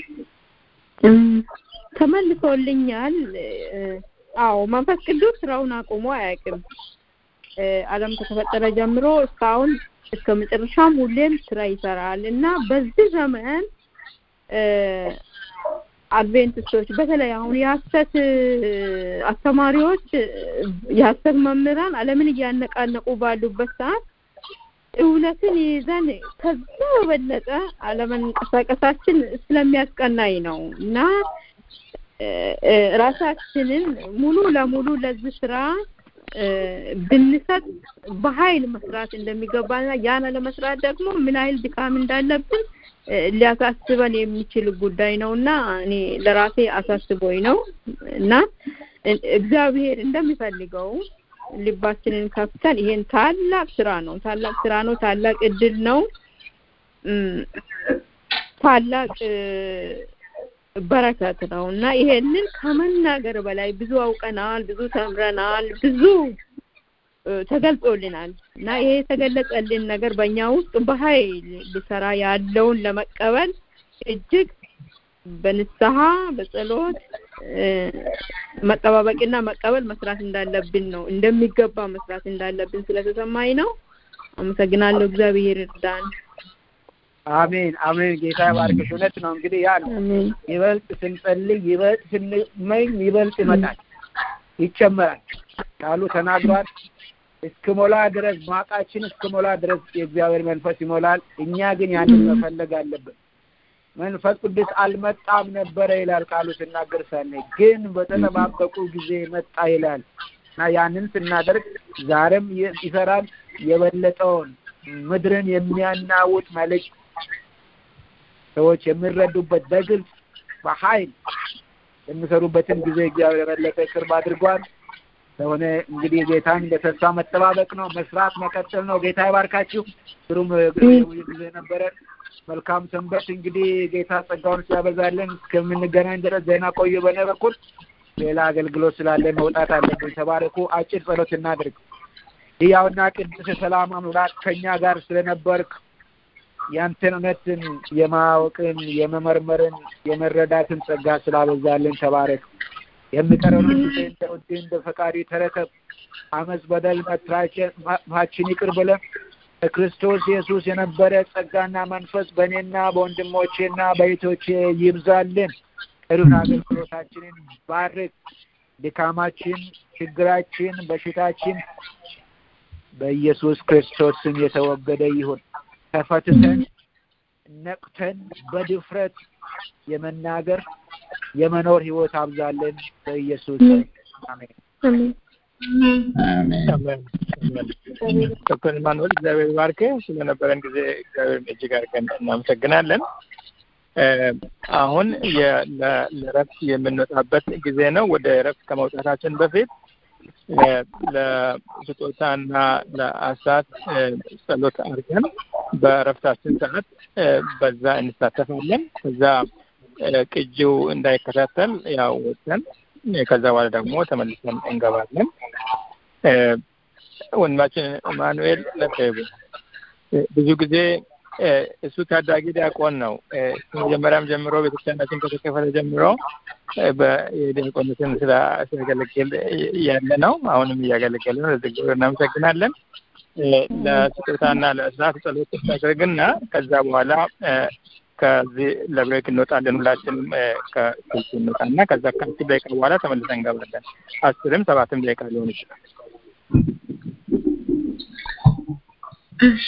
ተመልሶልኛል። አዎ መንፈስ ቅዱስ ስራውን አቁሞ አያውቅም። ዓለም ከተፈጠረ ጀምሮ እስካሁን እስከ መጨረሻም ሁሌም ስራ ይሰራል እና በዚህ ዘመን አድቬንቲስቶች በተለይ አሁን የሀሰት አስተማሪዎች የሀሰት መምህራን ዓለምን እያነቃነቁ ባሉበት ሰዓት እውነትን ይዘን ከዛ በበለጠ አለመንቀሳቀሳችን ስለሚያስቀናኝ ነው እና ራሳችንን ሙሉ ለሙሉ ለዚህ ስራ ብንሰጥ በኃይል መስራት እንደሚገባና ያን ለመስራት ደግሞ ምን ያህል ድካም እንዳለብን ሊያሳስበን የሚችል ጉዳይ ነው እና እኔ ለራሴ አሳስቦኝ ነው እና እግዚአብሔር እንደሚፈልገው ልባችንን ከፍተን ይሄን ታላቅ ስራ ነው ታላቅ ስራ ነው ታላቅ እድል ነው ታላቅ በረከት ነው እና ይሄንን ከመናገር በላይ ብዙ አውቀናል፣ ብዙ ተምረናል፣ ብዙ ተገልጾልናል እና ይሄ የተገለጸልን ነገር በእኛ ውስጥ በኃይል ሊሰራ ያለውን ለመቀበል እጅግ በንስሐ በጸሎት መጠባበቅና መቀበል መስራት እንዳለብን ነው እንደሚገባ መስራት እንዳለብን ስለተሰማኝ ነው። አመሰግናለሁ። እግዚአብሔር ይርዳን። አሜን አሜን። ጌታ ይባርክሽ። እውነት ነው እንግዲህ ያ ነው ይበልጥ ስንጸልይ፣ ይበልጥ ስንመኝ፣ ይበልጥ ይመጣል። ይጨመራል። ቃሉ ተናግሯል። እስክሞላ ድረስ ማቃችን እስክሞላ ድረስ የእግዚአብሔር መንፈስ ይሞላል። እኛ ግን ያንን መፈለግ አለብን። መንፈስ ቅዱስ አልመጣም ነበረ ይላል ቃሉ ስናገር ሳለ ግን በተጠባበቁ ጊዜ መጣ ይላል እና ያንን ስናደርግ ዛሬም ይሰራል። የበለጠውን ምድርን የሚያናውጥ መልእክት ሰዎች የሚረዱበት በግልጽ በኃይል የሚሰሩበትን ጊዜ እግዚአብሔር የበለጠ ቅርብ አድርጓል። ስለሆነ እንግዲህ ጌታን በተስፋ መጠባበቅ ነው፣ መስራት መቀጠል ነው። ጌታ ይባርካችሁ። ጥሩም ጊዜ ነበረ። መልካም ሰንበት። እንግዲህ ጌታ ጸጋውን ሲያበዛልን እስከምንገናኝ ድረስ ዜና ቆዩ። በእኔ በኩል ሌላ አገልግሎት ስላለ መውጣት አለብን። ተባረኩ። አጭር ጸሎት እናድርግ። ሕያውና ቅዱስ ሰላም አምላክ ከእኛ ጋር ስለነበርክ ያንተን እውነትን የማወቅን የመመርመርን የመረዳትን ጸጋ ስላበዛልን ተባረክ። የሚቀረውን ጊዜ እንደ ውድ እንደ ፈቃዲ ተረከብ። አመፅ፣ በደል፣ መጥፋችን ይቅር ብለን በክርስቶስ ኢየሱስ የነበረ ጸጋና መንፈስ በእኔና በወንድሞቼና በእህቶቼ ይብዛልን። ቀሪውን አገልግሎታችንን ባርክ። ድካማችን፣ ችግራችን፣ በሽታችን በኢየሱስ ክርስቶስ ስም የተወገደ ይሁን። ተፈትተን ነቅተን በድፍረት የመናገር የመኖር ህይወት አብዛለን በኢየሱስ አሜን። ዶክተር ኢማኑኤል እግዚአብሔር ባርክ። ስለነበረን ጊዜ እግዚአብሔር እጅግ አድርገን እናመሰግናለን። አሁን ለእረፍት የምንወጣበት ጊዜ ነው። ወደ እረፍት ከመውጣታችን በፊት ለስጦታና ለአሳት ጸሎት አድርገን በእረፍታችን ሰዓት በዛ እንሳተፋለን። ከዛ ቅጂው እንዳይከታተል ያው ወጥተን ከዛ በኋላ ደግሞ ተመልሰን እንገባለን። ወንድማችን ኢማኑኤል ለቀይቡ ብዙ ብዙ ጊዜ እሱ ታዳጊ ዲያቆን ነው። መጀመሪያም ጀምሮ ቤተክርስቲያናችን ከተከፈተ ጀምሮ የዲያቆነትን ስራ ሲያገለግል ያለ ነው። አሁንም እያገለገለ ነው። ለዚህ እግዚአብሔር እናመሰግናለን። ለስጦታና ለእስራት ጸሎት ታደርግና ከዛ በኋላ ከዚህ ለብሬክ እንወጣለን። ሁላችንም ከስልክ እንወጣና ከዛ ከአስር ደቂቃ በኋላ ተመልሰን እንገባለን። አስርም ሰባትም ደቂቃ ሊሆን ይችላል። እሺ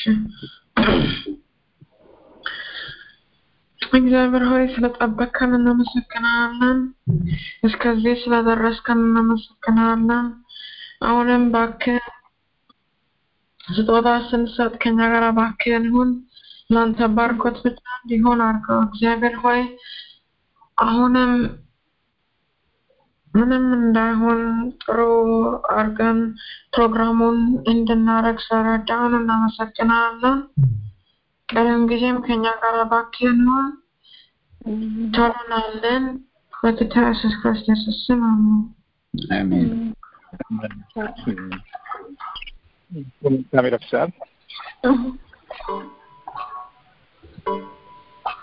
እግዚአብሔር ሆይ ስለጠበቅከን እናመሰግናለን። እስከዚህ ስለደረስከን እናመሰግናለን። አሁንም እባክህ ስጦታ ስንሰጥ ከኛ ጋር እባክህን ይሁን። ለአንተ ባርኮት ብቻ እንዲሆን አድርገው። እግዚአብሔር ሆይ አሁንም ምንም እንዳይሆን ጥሩ አድርገን ፕሮግራሙን እንድናረግ ስለረዳን እናመሰግናለን። ቀሪውን ጊዜም ከኛ ጋር እባክህን ይሁን። ተሆናለን በጌታ ኢየሱስ ክርስቶስ ስም አሜን። አሜን። መልካም ይረፍሳል።